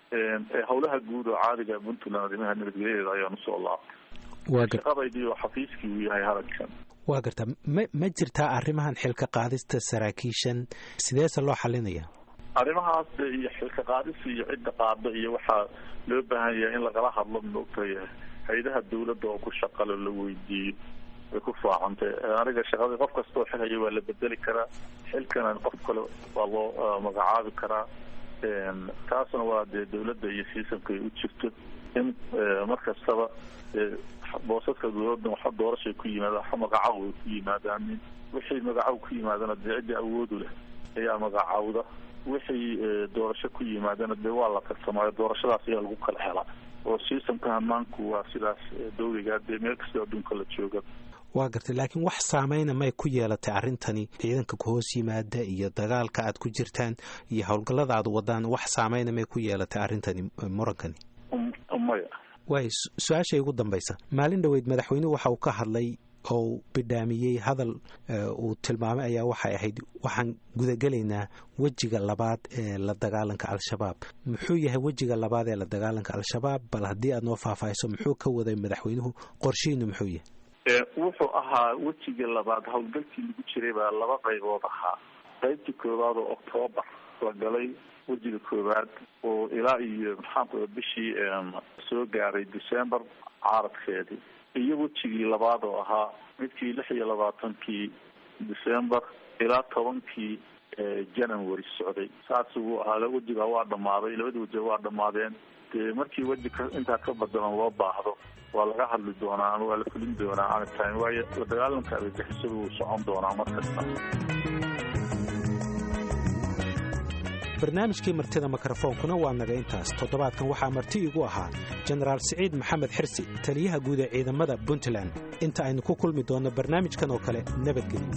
howlaha guud oo caadiga puntland arrimaha nabadgelyadeeda ayaan usoo laabtay waa gar shaqadaydii oo xafiiskii uu yahay hadalkan waa gartaa ma ma jirtaa arrimahan xilka qaadista saraakiishan sideese loo xalinaya arrimahaas iyo xilka qaadis iyo cidda qaada iyo waxaa loo baahan yahay in lagala hadlo maogtay hay-adaha dawladda oo ku shaqalo la weydiiyo way ku faacantay aniga shaqadii qof kasta oo xil haya waa la bedeli karaa xilkana qof kale waa loo magacaabi karaa taasna waa dee dawladda iyo siisamka ay u jirto in mar kastaba boosaska dawladda waxa doorashay ku yimaada waxa magacaw ay ku yimaadaan wixii magacaw ku yimaadana dee ciddii awoodu leh ayaa magacaawda wixii doorasho ku yimaadana dee waa la tartamaayo doorashadaas ayaa lagu kala helaa oo siisamka hamaanku waa sidaas dawliga dee meel kastoo adduunka la jooga waa gartay laakiin wax saameyna may ku yeelatay arrintani ciidanka ku hoos yimaada iyo dagaalka aad ku jirtaan iyo howlgallada aad wadaan wax saameyna may ku yeelatay arrintani murankani maya waay su-aashay ugu dambaysa maalin dhoweyd madaxweynuhu waxa uu ka hadlay oo bidhaamiyey hadal uu tilmaamay ayaa waxay ahayd waxaan gudagelaynaa wejiga labaad ee la dagaalanka al-shabaab muxuu yahay wejiga labaad ee la dagaalanka al-shabaab bal haddii aad noo faahfaahiso muxuu ka waday madaxweynuhu qorshihiinu muxuu yahay wuxuu ahaa wejiga labaad howlgalkii lagu jiray baa laba qaybood ahaa qaybtii koowaad oo octoobar la galay wejiga koowaad oo ilaa iyo maxaanku bishii soo gaaray december caaradkeedii iyo wejigii labaad oo ahaa midkii lix iyo labaatankii december ilaa tobankii january socday saas uu ahaa wejiga waa dhamaaday labada wejiga waa dhamaadeen dee markii weji ka intaa ka badalan loo baahdo waa laga hadli doonaa ama waa la fulin doonaa anytime waayo la dagaalanka argagixisada wuu socon doonaa mar kasta barnaamijkii martida mikrofoonkuna waa naga intaas toddobaadkan waxaa marti igu ahaa jenaraal siciid maxamed xirsi taliyaha guud ee ciidamada puntland inta aynu ku kulmi doonno barnaamijkan oo kale nabadgelyo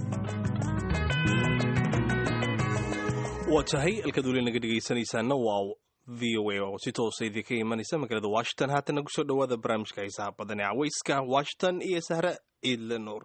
waa tahay alkaad weli naga dhegaysanaysaana waa v o a oo si toosa idinka imanaysa magaalada washington haatana kusoo dhowaada barnaamijka xiisaha badan ee cawayska washington iyo sahre ciidle nuur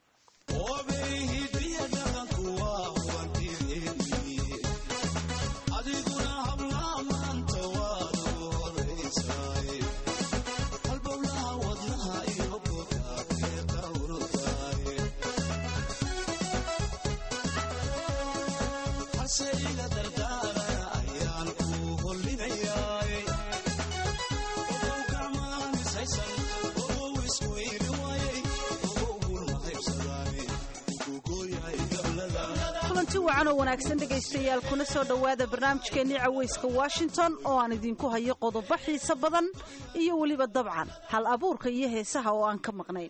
kulanti wacan oo wanaagsan dhegaystayaal kuna soo dhowaada barnaamijkeennii cawayska washington oo aan idinku hayo qodobo xiise badan iyo weliba dabcan hal abuurka iyo heesaha oo aan ka maqnayn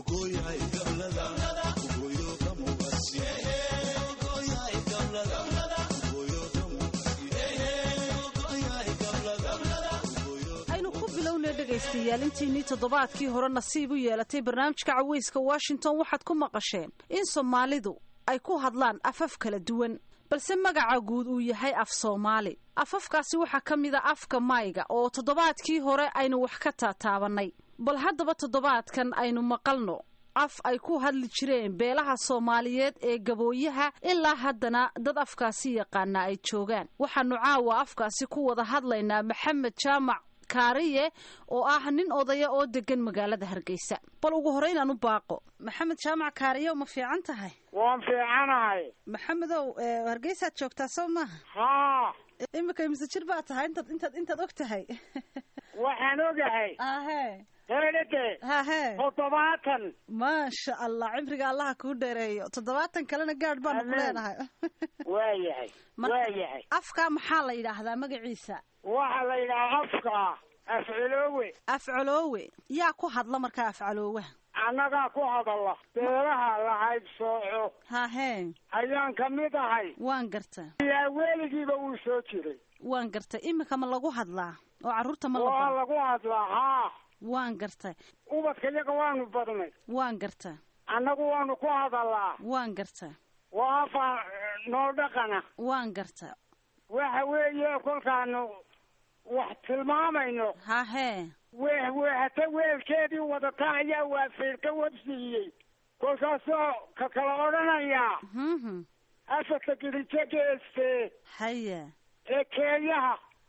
aynu ku bilowna dhegaystayaal intiinii toddobaadkii hore nasiib u yeelatay barnaamijka cawayska washington waxaad ku maqasheen in soomaalidu ay ku hadlaan afaf kala duwan balse magaca guud uu yahay af soomaali afafkaasi waxaa ka mid a afka mayga oo toddobaadkii hore aynu wax ka taataabannay bal haddaba toddobaadkan aynu maqalno af ay ku hadli jireen beelaha soomaaliyeed ee gabooyaha ilaa haddana dad afkaasi yaqaana ay joogaan waxaanu caawa afkaasi ku wada hadlaynaa maxamed jaamac kaariye oo ah nin odaya oo degan magaalada hargeysa bal ugu horreyn aan u baaqo maxamed jaamac kaariye ma fiican tahay waan fiicanahay maxamedow hargeysaad joogtaa soo maaha haa imika imise jir baa tahay intaad intaad intaad og tahay waxaan ogahay ahe heedhade hahe toddobaatan maasha allah cimriga allaha kuu dheereeyo toddobaatan kalena gaadh baanu ku Amiin. leenahay waayahay Marka- waayahay afkaa maxaa la yidhaahdaa magaciisa waxaa la yidhaha afka afciloowe afcoloowe yaa ku hadla markaa afcoloowaha annagaa ku hadalla beelaha la haybsooco hahe ayaan ka mid ahay waan garta ilaa weligiiba uu soo jiray waan gartay imika ma lagu hadlaa oo carruurta ma la waa baro lagu hadlaa haa waan gartay ubadka iyaga waanu badnay waan garta annagu waanu ku hadallaa waan garta waa afa noo dhaqana waan garta waxa weeye kolkaanu wax tilmaamayno hahee weeh weehata weelkeedii wadata ayaa waafiirka wabsiiyey kolkaasoo ka kala odhanayaa mhm afarta girijo geeste haya ee keeyaha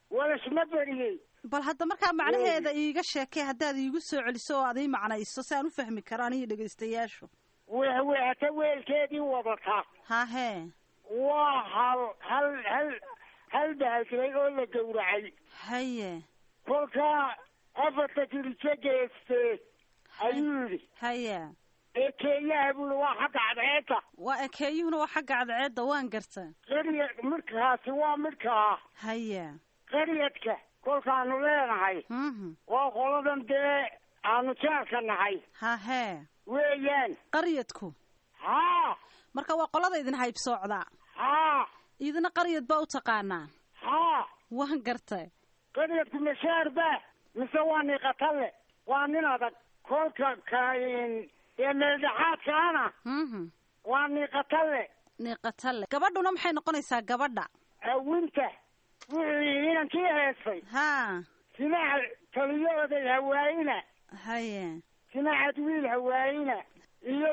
walaisma beriyey bal hadda markaa macnaheeda iiga sheekay haddaad iigu soo celiso oo aad ii macnayso si aan u fahmi karo aniyo dhegaystayaashu wehwehata weelkeedii wadata hahee waa hal hal hal hal bahalkiray oo la gowracay haye kolkaa afarta kilijo geeste ayuu yidhi haye ee keenyaha buuli waa xagga cadceedda waa ekeeyuhuna waa xagga cadceedda waan garta qarya midkaasi waa midkaa haye qaryadka kolkaanu leenahay mhm waa qoladan dee aanu jaarka nahay hahee weeyaan qaryadku haa marka waa qolada idin haybsoocdaa haa idina qaryad baa u taqaanaa haa waan gartay qaryadku mashaar ba mise waa niiqatalle waa nin adag kolka kain ee meeldhexaadkaana mhm waa niiqatalle niiqatalle gabadhuna maxay noqonaysaa gabadha awinta wuxuu yidhi inankii heestay haa sinaca taliyooday hawaayina haye sinacad wiil hawaayina iyo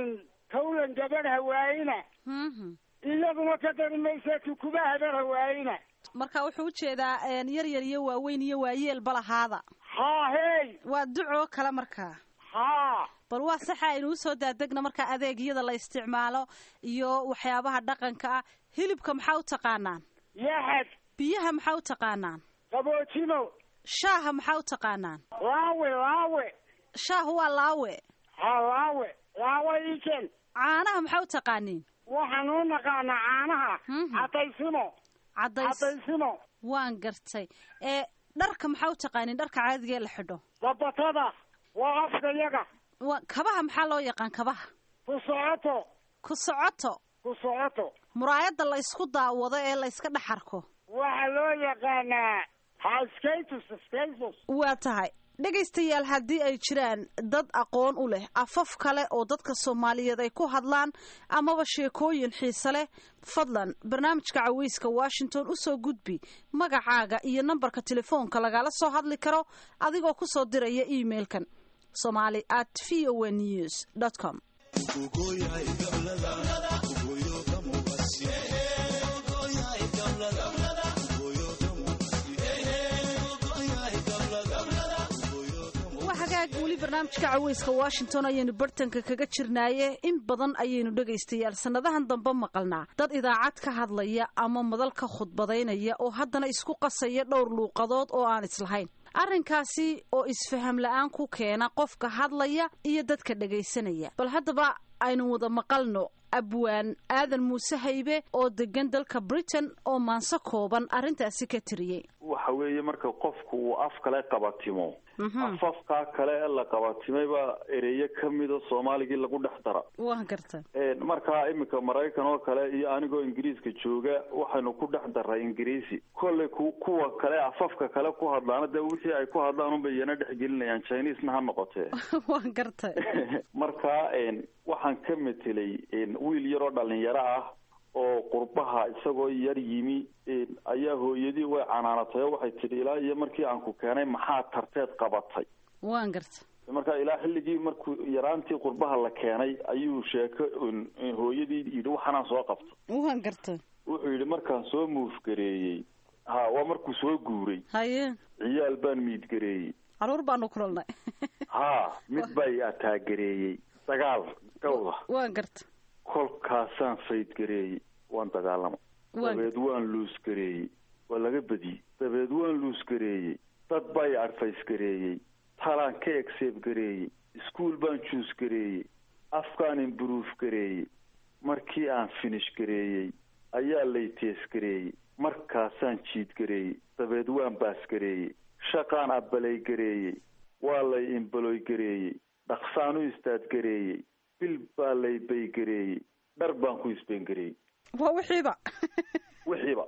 tawlan gabadh hawaayina mhm iyaduna ka dari maysa tukuba habar hawaayina marka wuxuu ujeedaa een, yar yar iyo waaweyn iyo waayeelba lahaada haa hey waa ducoo kale markaa haa bal waa saxa aynu usoo daadegna markaa adeegyada la isticmaalo iyo waxyaabaha dhaqanka ah hilibka maxaa u taqaanaan yaxad biyaha maxaa u taqaanaan qaboojino shaaha maxaa u taqaanaan laawe laawe shaahu waa laawe haa laawe laawe iken caanaha maxaa u taqaaniin waxaan u naqaanaa caanaha Mhm. cadaysimo cadays cadaysimo waan gartay ee dharka maxaa u taqaaniin dharka caadiga ee la xidho dabatada waa afkayaga waa kabaha maxaa loo yaqaan kabaha ku socoto ku socoto ku socoto muraayadda la isku daawado ee la iska dhex arko waxaa loo yaqaanaa haskatus skatus waa tahay dhegaystayaal haddii ay jiraan dad aqoon u leh afaf kale oo dadka soomaaliyeed ay ku hadlaan amaba sheekooyin xiise leh fadlan barnaamijka caweyska washington usoo gudbi magacaaga iyo nambarka telefoonka lagala soo hadli karo adigoo kusoo diraya emailkan somali at v o news com waa hagaag weli barnaamijka caweyska washington ayaynu bartanka kaga jirnaaye in badan ayaynu dhegaystayaal sannadahan dambe maqalnaa dad idaacad ka hadlaya ama madal ka khudbadaynaya oo haddana isku qasaya dhowr luuqadood oo aan islahayn arrinkaasi oo isfaham la-aan ku keena qofka hadlaya iyo dadka dhegaysanaya bal haddaba aynu wada maqalno abwaan aadan muuse haybe oo degan dalka britain oo maanso kooban arrintaasi ka tiriyey waxa weeye marka qofku uu af kale qabatimo afafkaa kale ee la qabatimayba ereyo kamida soomaaligii lagu dhex dara waan garta markaa iminka maraykan oo kale iyo anigoo ingiriiska jooga waxaynu ku dhex daray ingiriisi kolley ku kuwa kale afafka kale ku hadlaana dee wixii ay ku hadlaan unbay iyana dhexgelinayaan chinesena ha noqotee waan garta markaa waxaan ka metelay wiil yaroo dhalinyaro ah oo qurbaha isagoo yar yimi ayaa hooyadii way canaanatay oo waxay tidhi ilaa iyo markii aan ku keenay maxaa tarteed qabatay waan garta marka ilaa xilligii markuu yaraantii qurbaha la keenay ayuu sheeko hooyadii yidhi waxaanaan soo qabto waan garta wuxuu yidhi markaan soo muufgareeyey ha waa markuu soo guuray haye ciyaal baan miidgareeyey caruur baanu kulannay ha mid baa i ataagareeyey dagaal gawda waan garta kolkaasaan faydgareeyey waan dagaalama dabeed waan luusgareeyey waa laga badiyey dabeed waan luusgareeyey dad baa i adfaysgareeyey talaan ka egseebgareeyey iskuol baan juusgareeyey afkaan imburuuf gareeyey markii aan finish gareeyey ayaa layteesgareeyey markaasaan jiidgareeyey dabeed waan baasgareeyey shaqaan abbalay gareeyey waa lay imbaloy gareeyey dhaqsaan u istaadgareeyey bil baa lay baygareeyey dhar baan ku isbeengareeyey waa wixiiba wixiiba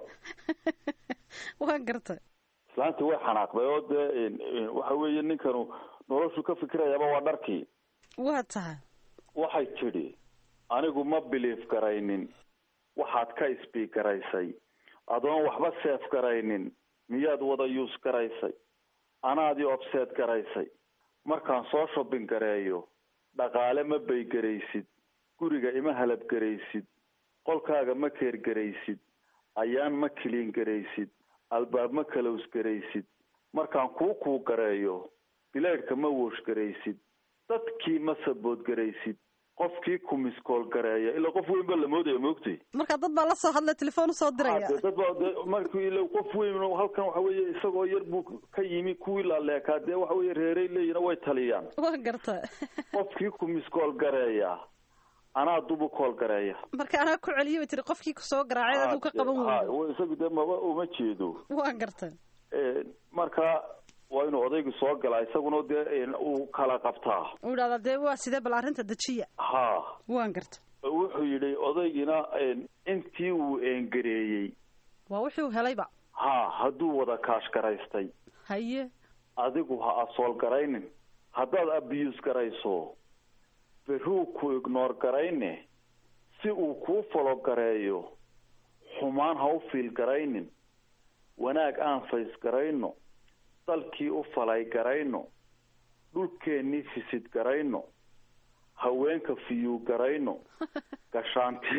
waan gartay islaantii way xanaaqday oo dee waxa weeye ninkanu noloshu ka fikirayaaba waa dharkii waa tahay waxay tidhi anigu ma biliif garaynin waxaad ka isbiig garaysay adoon waxba seef garaynin miyaad wada yuus garaysay anaadii obseed garaysay markaan soo shobbin gareeyo dhaqaale ma baygaraysid guriga ima halabgaraysid qolkaaga ma keergaraysid ayaan ma kiliin garaysid albaab ma kalowsgaraysid markaan kuu kuu gareeyo bilaydhka ma wooshgaraysid dadkii ma saboodgaraysid qofkii ku miskool gareeya ilaa qof weyn baa la moodaya maogtay marka dad baa la soo hadlay telefoon usoo diraya dad baa de markii ila qof weyn halkan waxa weeye isagoo yar buu ka yimi kuwii laaleekaa dee waxa weye reeray leeyihin way taliyaan waa garta qofkii ku miskool gareeya anaa dubu kool gareeya marka anaa ku celiyo bay tiri qofkii kusoo garaacay aduu ka qaban weyo isagu dee maba uma jeedo waa garta marka waa inuu odaygu soo galaa isaguna dee uu kala qabtaa uu idhahdaa dee waa sidee bal arrinta dejiya ha waan garta wuxuu yidhi odaygina intii uu eengareeyey waa wuxuu helayba ha hadduu wada kaash garaystay haye adigu ha asool garaynin haddaad abiyuus garayso beruu ku ignoor garayne si uu kuu falo gareeyo xumaan ha u fiil garaynin wanaag aan fays garayno dalkii u falay garayno dhulkeennii fisid garayno haweenka fiyuu garayno gashaanti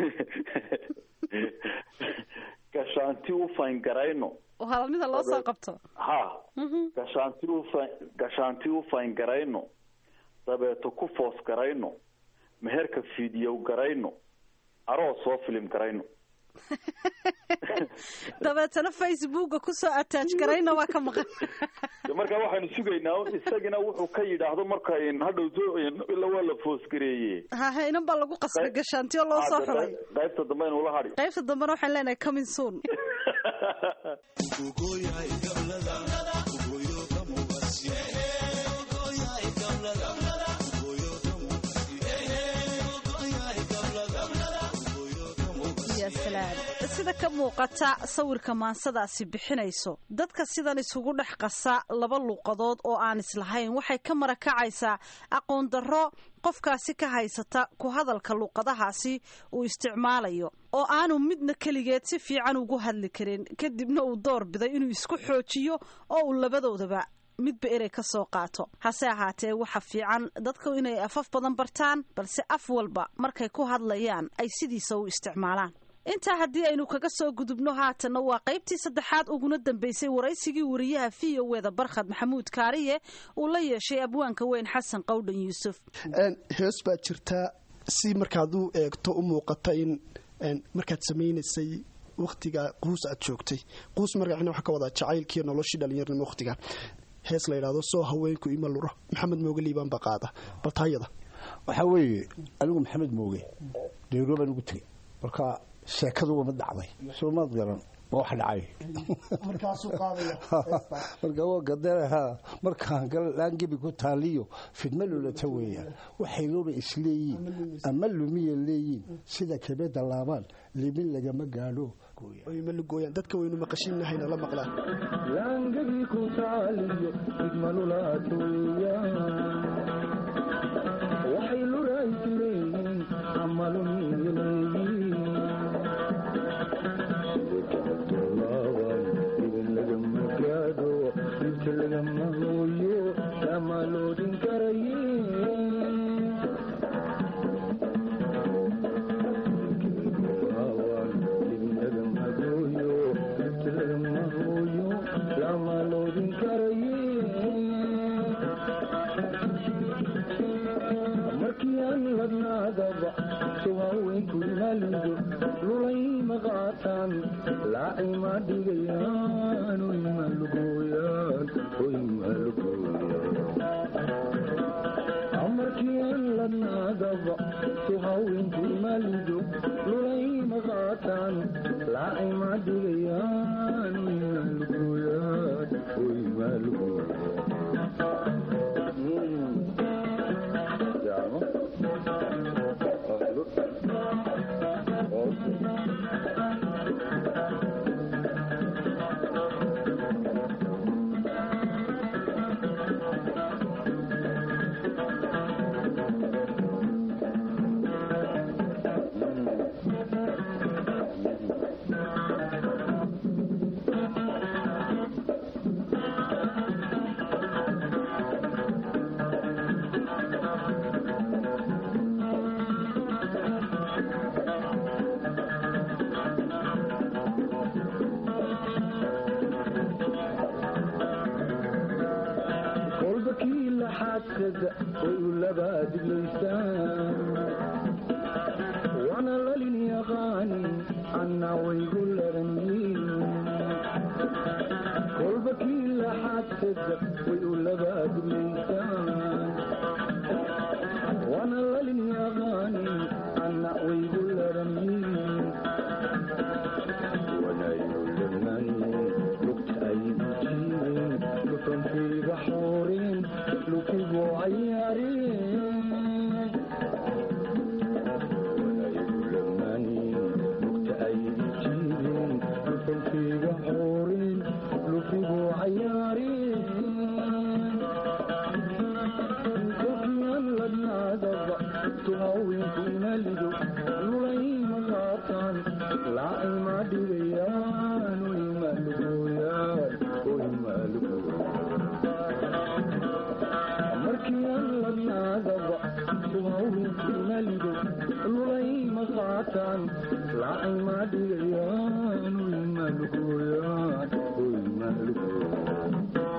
gashaanti u fayn garayno halamida loo soo qabto ha gashaanti ufa gashaanti u fayn garayno dabeeto ku foos garayno meherka fiidyow garayno aroos soo filim garayno dabeetana facebooka kusoo attach garayna waa ka maqan markaa waxaanu sugaynaa isagina wuxuu ka yidhaahdo marka hadhowto ila waa la foosgareeye hahe inan baa lagu qasbay gashaantiyo loo soo xulay qaybta dambe aynu ula hadhi qaybta dambena waxaan leenahay coming soon sida ka muuqata sawirka maansadaasi bixinayso dadka sidan isugu dhex qasa laba luuqadood oo aan islahayn waxay ka marakacaysaa aqoon darro qofkaasi ka haysata ku hadalka luuqadahaasi uu isticmaalayo oo aanu midna keligeed si fiican ugu hadli karin kadibna uu door biday inuu isku xoojiyo oo uu labadoodaba midba erey ka soo qaato hase ahaatee waxa fiican dadku inay afaf badan bartaan balse af walba markay ku hadlayaan ay sidiisa u isticmaalaan intaa haddii aynu kaga soo gudubno haatanna waa qaybtii saddexaad uguna dambeysay waraysigii wariyaha v o eda barkhad maxamuud kaariye uu la yeeshay abwaanka weyn xasan qowdhan yuusuf hees baa jirtaa si markaad u eegto u muuqata in markaad samaynaysay wakhtiga quus aad joogtay quus magacina waxaa ka wadaa jacaylkiiyo noloshii dhallinyarnimo wakhtiga hees la yidhaahdo soo haweenku ima luro maxamed mooge liibaan baa qaada baltaayada waxaa weeye anigu maxamed mooge dheero baan ugu tegay marka sheekadu wama dhacday soomaad garan ma wax dhacay marka waa gadaraha markaan laangebi ku taaliyo fidma lulata weeyaan waxay luba isleeyiin ama lumiya leeyiin sida kabeda laabaan limin lagama gaadho malugooyaan dadka waynu maqashiinahayna la maqlaan laangebi ku taaliyo fidma lulata weeyaan waxay lura isleeyiin ama lumiya leeyiin laxaadkada way u labaadlaysaan waana lalin yaqaanin anna waygu laranyiin kolba kii laxaadkada way u labaadlaysaan waana lalin yaqaanin anna waygu laranyiin wanayu lamanin lugta ay ujiibeen lufanfiiga xooreen lukigu cayaareen wanayu lamanin lugta ay ujiibeen lufanfiiga xooreen lukigu cayaareen kolkiyan ladnaadaba tuhawinku imalido lulayma qaataan laacima dhigayaan oymaalugooyaan oymaalugooyaan markiyan ladnaadaba tuhawinku imalido lulayma qaataan laacima dhigayaan oymaalugooyaan oymaalugooyaan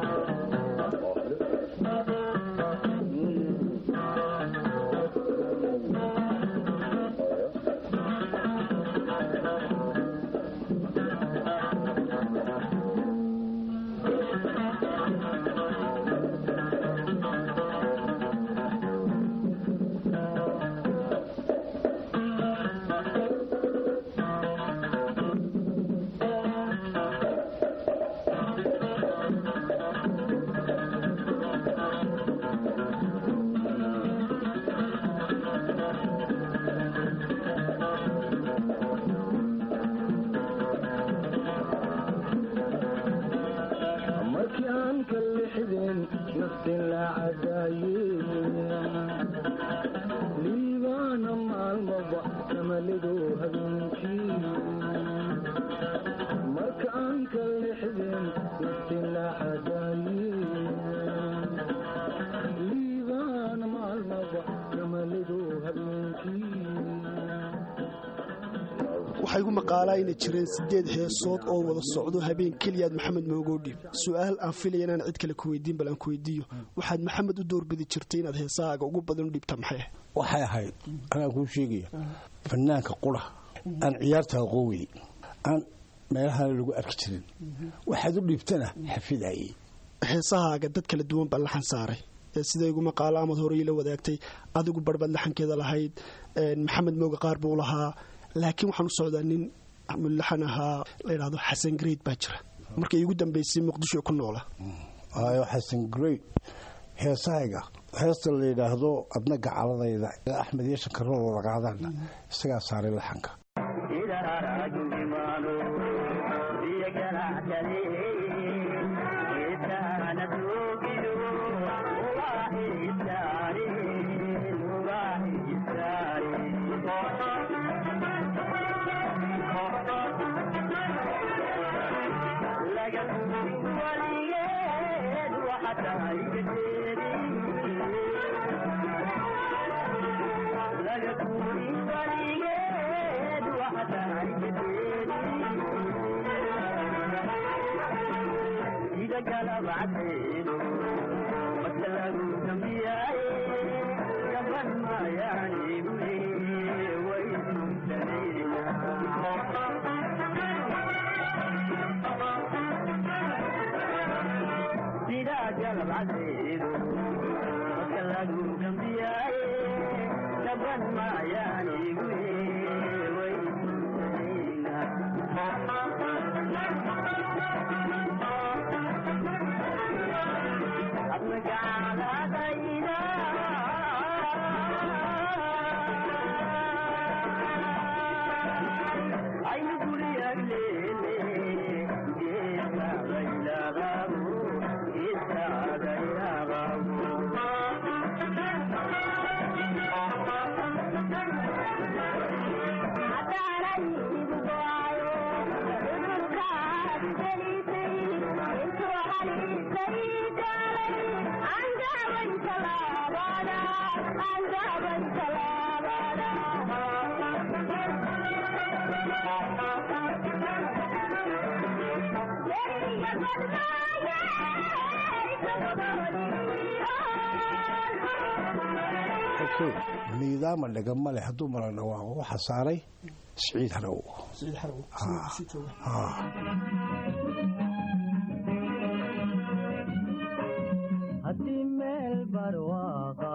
markii aan ka lixdeen naftin la cadaayeen liibaana maalmaba kamalido habeenkii marka aan ka lixdeen naftin la cadaayeen liibaana maalmaba kamalido habeenkii waxaa igu maqaalaa inay jireen sideed heesood oo wada socdo habeen keliyaad maxamed moogoodhi su-aal aan filaya inaan cid kale ku weydiin bal aan ku weydiiyo waxaad maxamed u doorbidi jirtay inaad heesahaaga ugu badan u dhibta maxay ahayd waxay ahayd anaan kuu sheegaya fanaanka qura aan ciyaarta aqoowey aan meelahana lagu arki jirin waxaad u dhiibtana xafidayay heesahaaga dad kala duwan baa laxan saaray ee sida igu maqaalo amad horey la wadaagtay adigu barbaad laxankeeda lahayd maxamed mooga qaar buu lahaa laakiin waxaan u socdaa nin mulaxan ahaa la yidhahdo xasan greyd baa jira markay iigu dambeysay muqdisho ku noola ayo xasan greyd heesahayga heesta la yidhaahdo adna gacaladayda axmed iyo shankaroo wada qaadaana isagaa saaray laxanka niidaama dhagama leh hadduu mala dhawaaqo waxaa saaray siciid harow haddii meel barwaaqa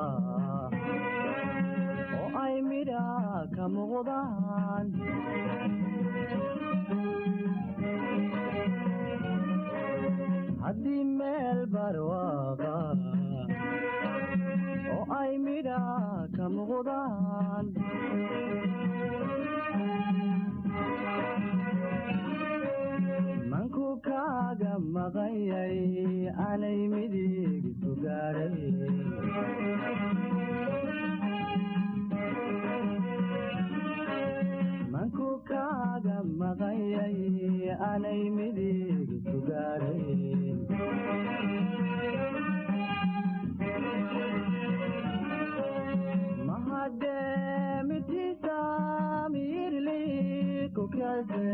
oo ay midha ka muuqdaan haddii meel barwaaqa oo ay midha ka muuqdaan manku kaaga maqanyay anay midig isu gaadhay manku kaaga maqanyay anay midig isu gaadhay mahademitiisa miirli kukase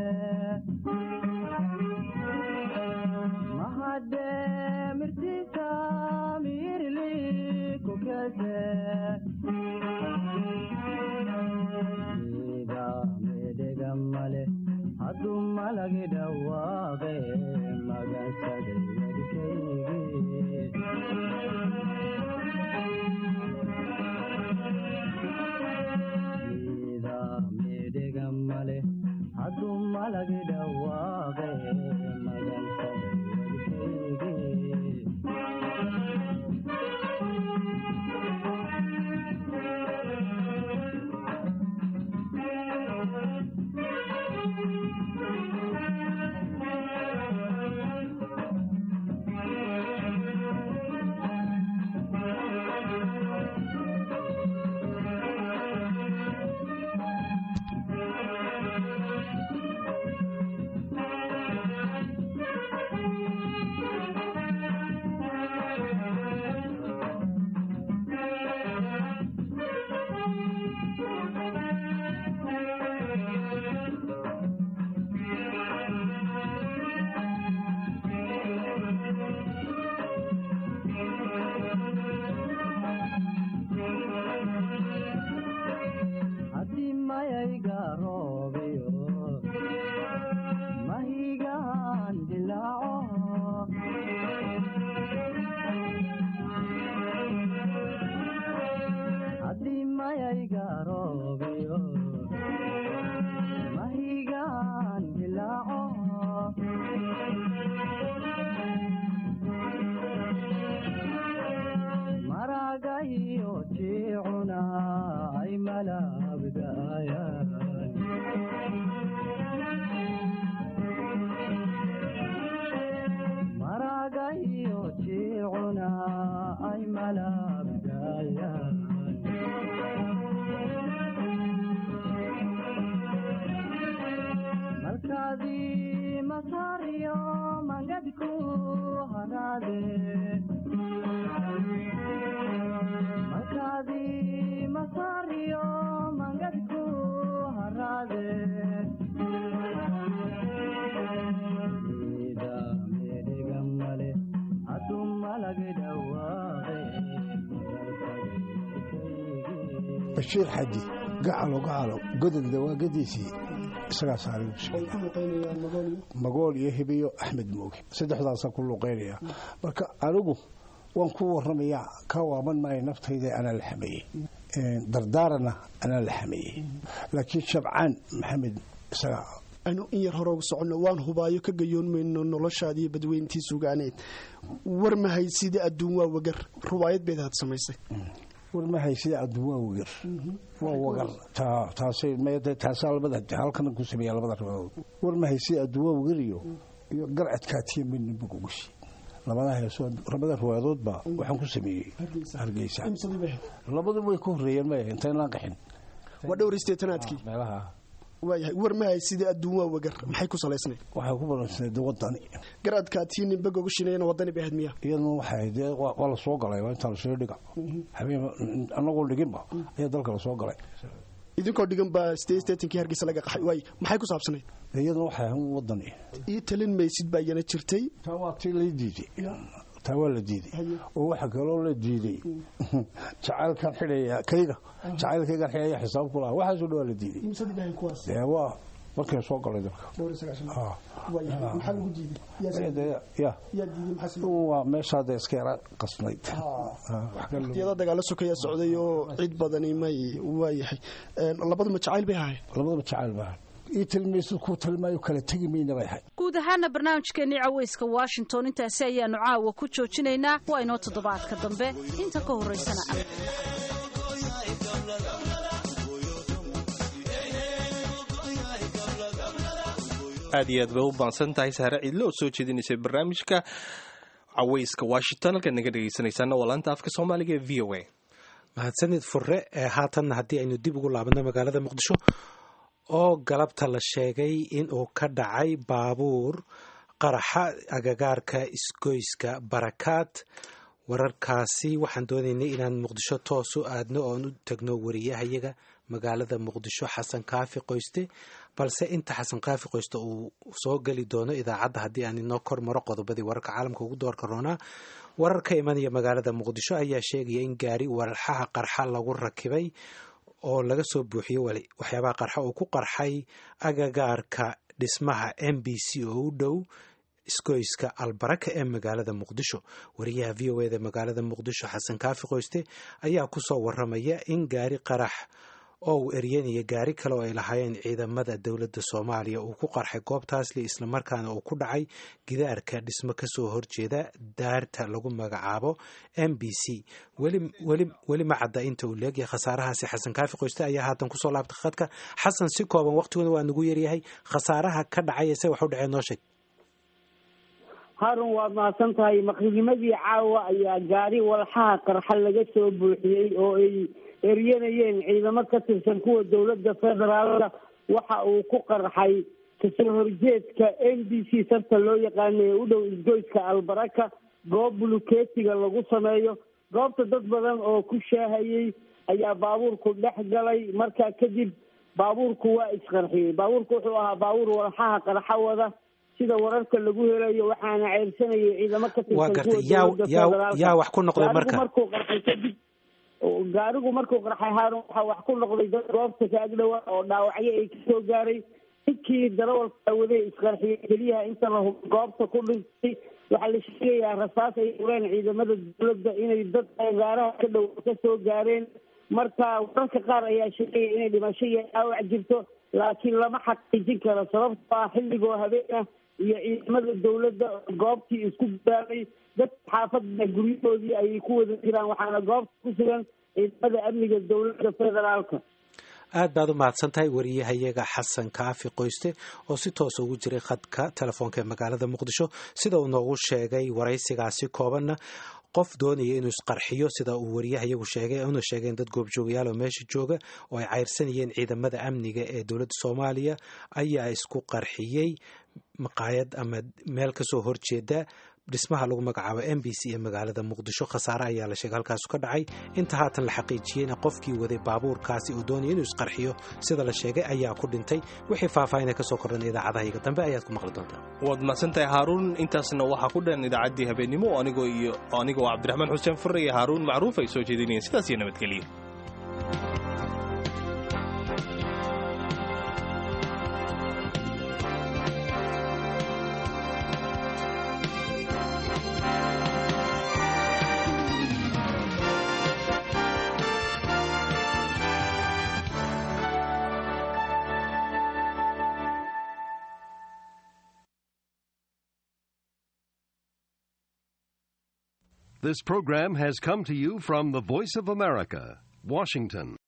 mahademirtiisa miirli kukase ida medhega male hadduu malagi dhawaaqe magansaday wadkaygi ida medhega male hadduu malagi dhawaaqe magansaday haddii mayayga roobiyo mahigaan dilaaco haddii mayayga roobiyo mahigaan dilaaco maragayo jiicuna ay malabgaayaan maragayo jiicuna ay malabgaayaan malkaadii masaariyo mangadku haraade malkaadii masaariyo mangadku haraade ida medhega male hadduu malagi dhawaaqe bashiir xadi gacalo gacalo godolda waa gadiisii isagaa saaray magool iyo hibiyo axmed mooge saddexdaasaan ku luqeynaya marka anigu waan ku waramayaa ka waaban maayo naftayda anaa la xameeyey dardaarana anaa la xameeyey laakiin shabcaan maxamed isagaa aynu in yar hore ugu soconno waan hubaayo ka gayoon mayno noloshaada iyo badweyntii sugaaneed war mahay sida adduun waa wagar rubaayad beed had samaysay war mahay sida adduun waa wagar waa wagar taasay taasaa labada halkana ku sameeya labada riwaadood war mahay sida adduun waa wagar iyo iyo garcadkaatiya midna bugugushi labada heesoo labada riwaayadoodba waxaan ku sameeyey hargeysa labadu way ka horreeyeen maya intayn laan qaxin waa dhowraysteetanaadkii meelaha waayahay war mahay sida adduun waa wagar maxay ku salaysnayd waxay ku balansanayd wadani garadkaatii ninba gogashinayana wadani bay ahayd miya iyaduna waxay dee waa la soo galay waa intaa lasoo dhiga habeen annagoo dhiginba ayaa dalka lasoo galay idinkoo dhigan baa steetankii hargeysa laga qaxay waay maxay ku saabsanayd iyaduna waxay ahayd wadani ii talin maysid baa iyana jirtay taa waa tii lay diiday taa waa la diiday oo waxa kaloo la diiday jacaylkan xidhaya kayga jacaylkaygan xidhaya xisaab ku laha waxaasoo dhan waa la diiday dee waa markay soo galay dalka waa meeshaada iska yara qasnayd waqtiyada dagaalo sokaya socday oo cid badani may waayahay labaduma jacayl bay ahayn labaduma jacayl bay ahayn ii tilmaysid kuu tilmaayo kala tegi mayna bay ahayd guud ahaana barnaamijkeennii cawayska washington intaasi ayaanu caawa ku joojinaynaa waa inoo toddobaadka dambe inta ka horraysana aad iyo aad bay u baansan tahay sahre ciidle oo soo jeedinaysay barnaamijka cawayska washington halkaad naga dhegaysanaysaana waa laanta afka soomaaliga ee v o a mahadsanid furre ee haatanna haddii aynu dib ugu laabanno magaalada muqdisho oo galabta la sheegay in uu ka dhacay baabuur qaraxa agagaarka isgoyska barakaad wararkaasi waxaan doonaynay inaan muqdisho toos u aadno oon u tagno wariyahayaga magaalada muqdisho xasan kaafi qoyste balse inta xasan kaafi qoyste uu soo geli doono idaacadda haddii aan inoo kor maro qodobadii wararka caalamka ugu doorka roonaa warar ka imanaya magaalada muqdisho ayaa sheegaya in gaari walxaha qarxa lagu rakibay oo laga soo buuxiyo waxyaabaha qarxa uu ku qarxay agagaarka dhismaha m b c oo u dhow isgoyska albaraka ee magaalada muqdisho wariyaha v o eda magaalada muqdisho xasan kaafi qoyste ayaa ku soo waramaya in gaari qarax oo uu eryanaya gaari kale oo ay lahaayeen ciidamada dowladda soomaaliya uu ku qarxay goobtaasli islamarkaana uu ku dhacay gidaarka dhismo kasoo horjeeda daarta lagu magacaabo m b c weli ma cadda inta uu leegyahay khasaarahaasi xasan kaafi qoyste ayaa haatan kusoo laabtay khadka xasan si kooban waqtiguna waa nagu yaryahay khasaaraha ka dhacay se wax u dhacee noo sheeg harun waad mahadsan tahay maqribnimadii caawa ayaa gaari walxaha qarxa laga soo buuxiyey oo ay eryanayeen ciidamo ka tirsan kuwa dowladda federaalka waxa uu ku qarxay kasoo horjeedka m b c sarta loo yaqaano ee u dhow isgoyska albaraka goob bulukeetiga lagu sameeyo goobta dad badan oo ku shaahayey ayaa baabuurku dhex galay markaa kadib baabuurku waa isqarxiyey baabuurku wuxuu ahaa baabuur walxaha qarxa wada sida wararka lagu helayo waxaana ceyrsanayay ciidamo ka waa tirsan gartay kuwa yaa dowladda yaa federaalka yaa wax ku noqday marka gaarigu markuu qarxay kadib gaarigu markuu qarxay haarun waxaa wax ku noqday dad goobta ka agdhowa oo dhaawacyo ay kasoo gaaray ninkii darawalka waday isqarxiyey keliyaha inta la hubo goobta ku dhintay waxaa la sheegayaa rasaas ay ureen ciidamada dowladda inay dad gaaraha ka dhow kasoo gaareen marka wararka qaar ayaa sheegaya inay dhimasho iyo dhaawac jirto laakiin lama xaqiijin karo sababtoo ah xilligoo habeen ah iyo ciidamada dowladda goobtii isku gudaalay dadka xaafadda guryahoodii ayay ku wada jiraan waxaana goobta ku sugan ciidamada amniga dowladda federaalka aad baad u mahadsan tahay wariyahayaga xasan kaafi qoyste oo si toosa ugu jiray khadka telefoonka ee magaalada muqdisho sida uu noogu sheegay waraysigaasi koobanna qof doonaya inuu isqarxiyo sida uu wariyahayagu sheegay una sheegeen dad goobjoogayaal oo meesha jooga oo ay cayrsanayeen ciidamada amniga ee dowladda soomaaliya ayaa isku qarxiyey maqaayad ama meel kasoo horjeeda dhismaha lagu magacaabo m b c ee magaalada muqdisho khasaare ayaa la sheegay halkaasu ka dhacay inta haatan la xaqiijiyeyna qofkii waday baabuurkaasi uu doonaya inuu isqarxiyo sida la sheegay ayaa ku dhintay wixii faahfaahinay kasoo kordhan idaacadahayaga dambe ayaad ku maqli doontaa waad mahadsantahay haaruun intaasna waxaa ku dhan idaacaddii habeenimo oo anigoo iyo anigoo cabdiraxmaan xuseen furre iyo haaruun macruuf ay soo jeedinayeen sidaas iyo nabadgelya This program has come to you from the Voice of America, Washington.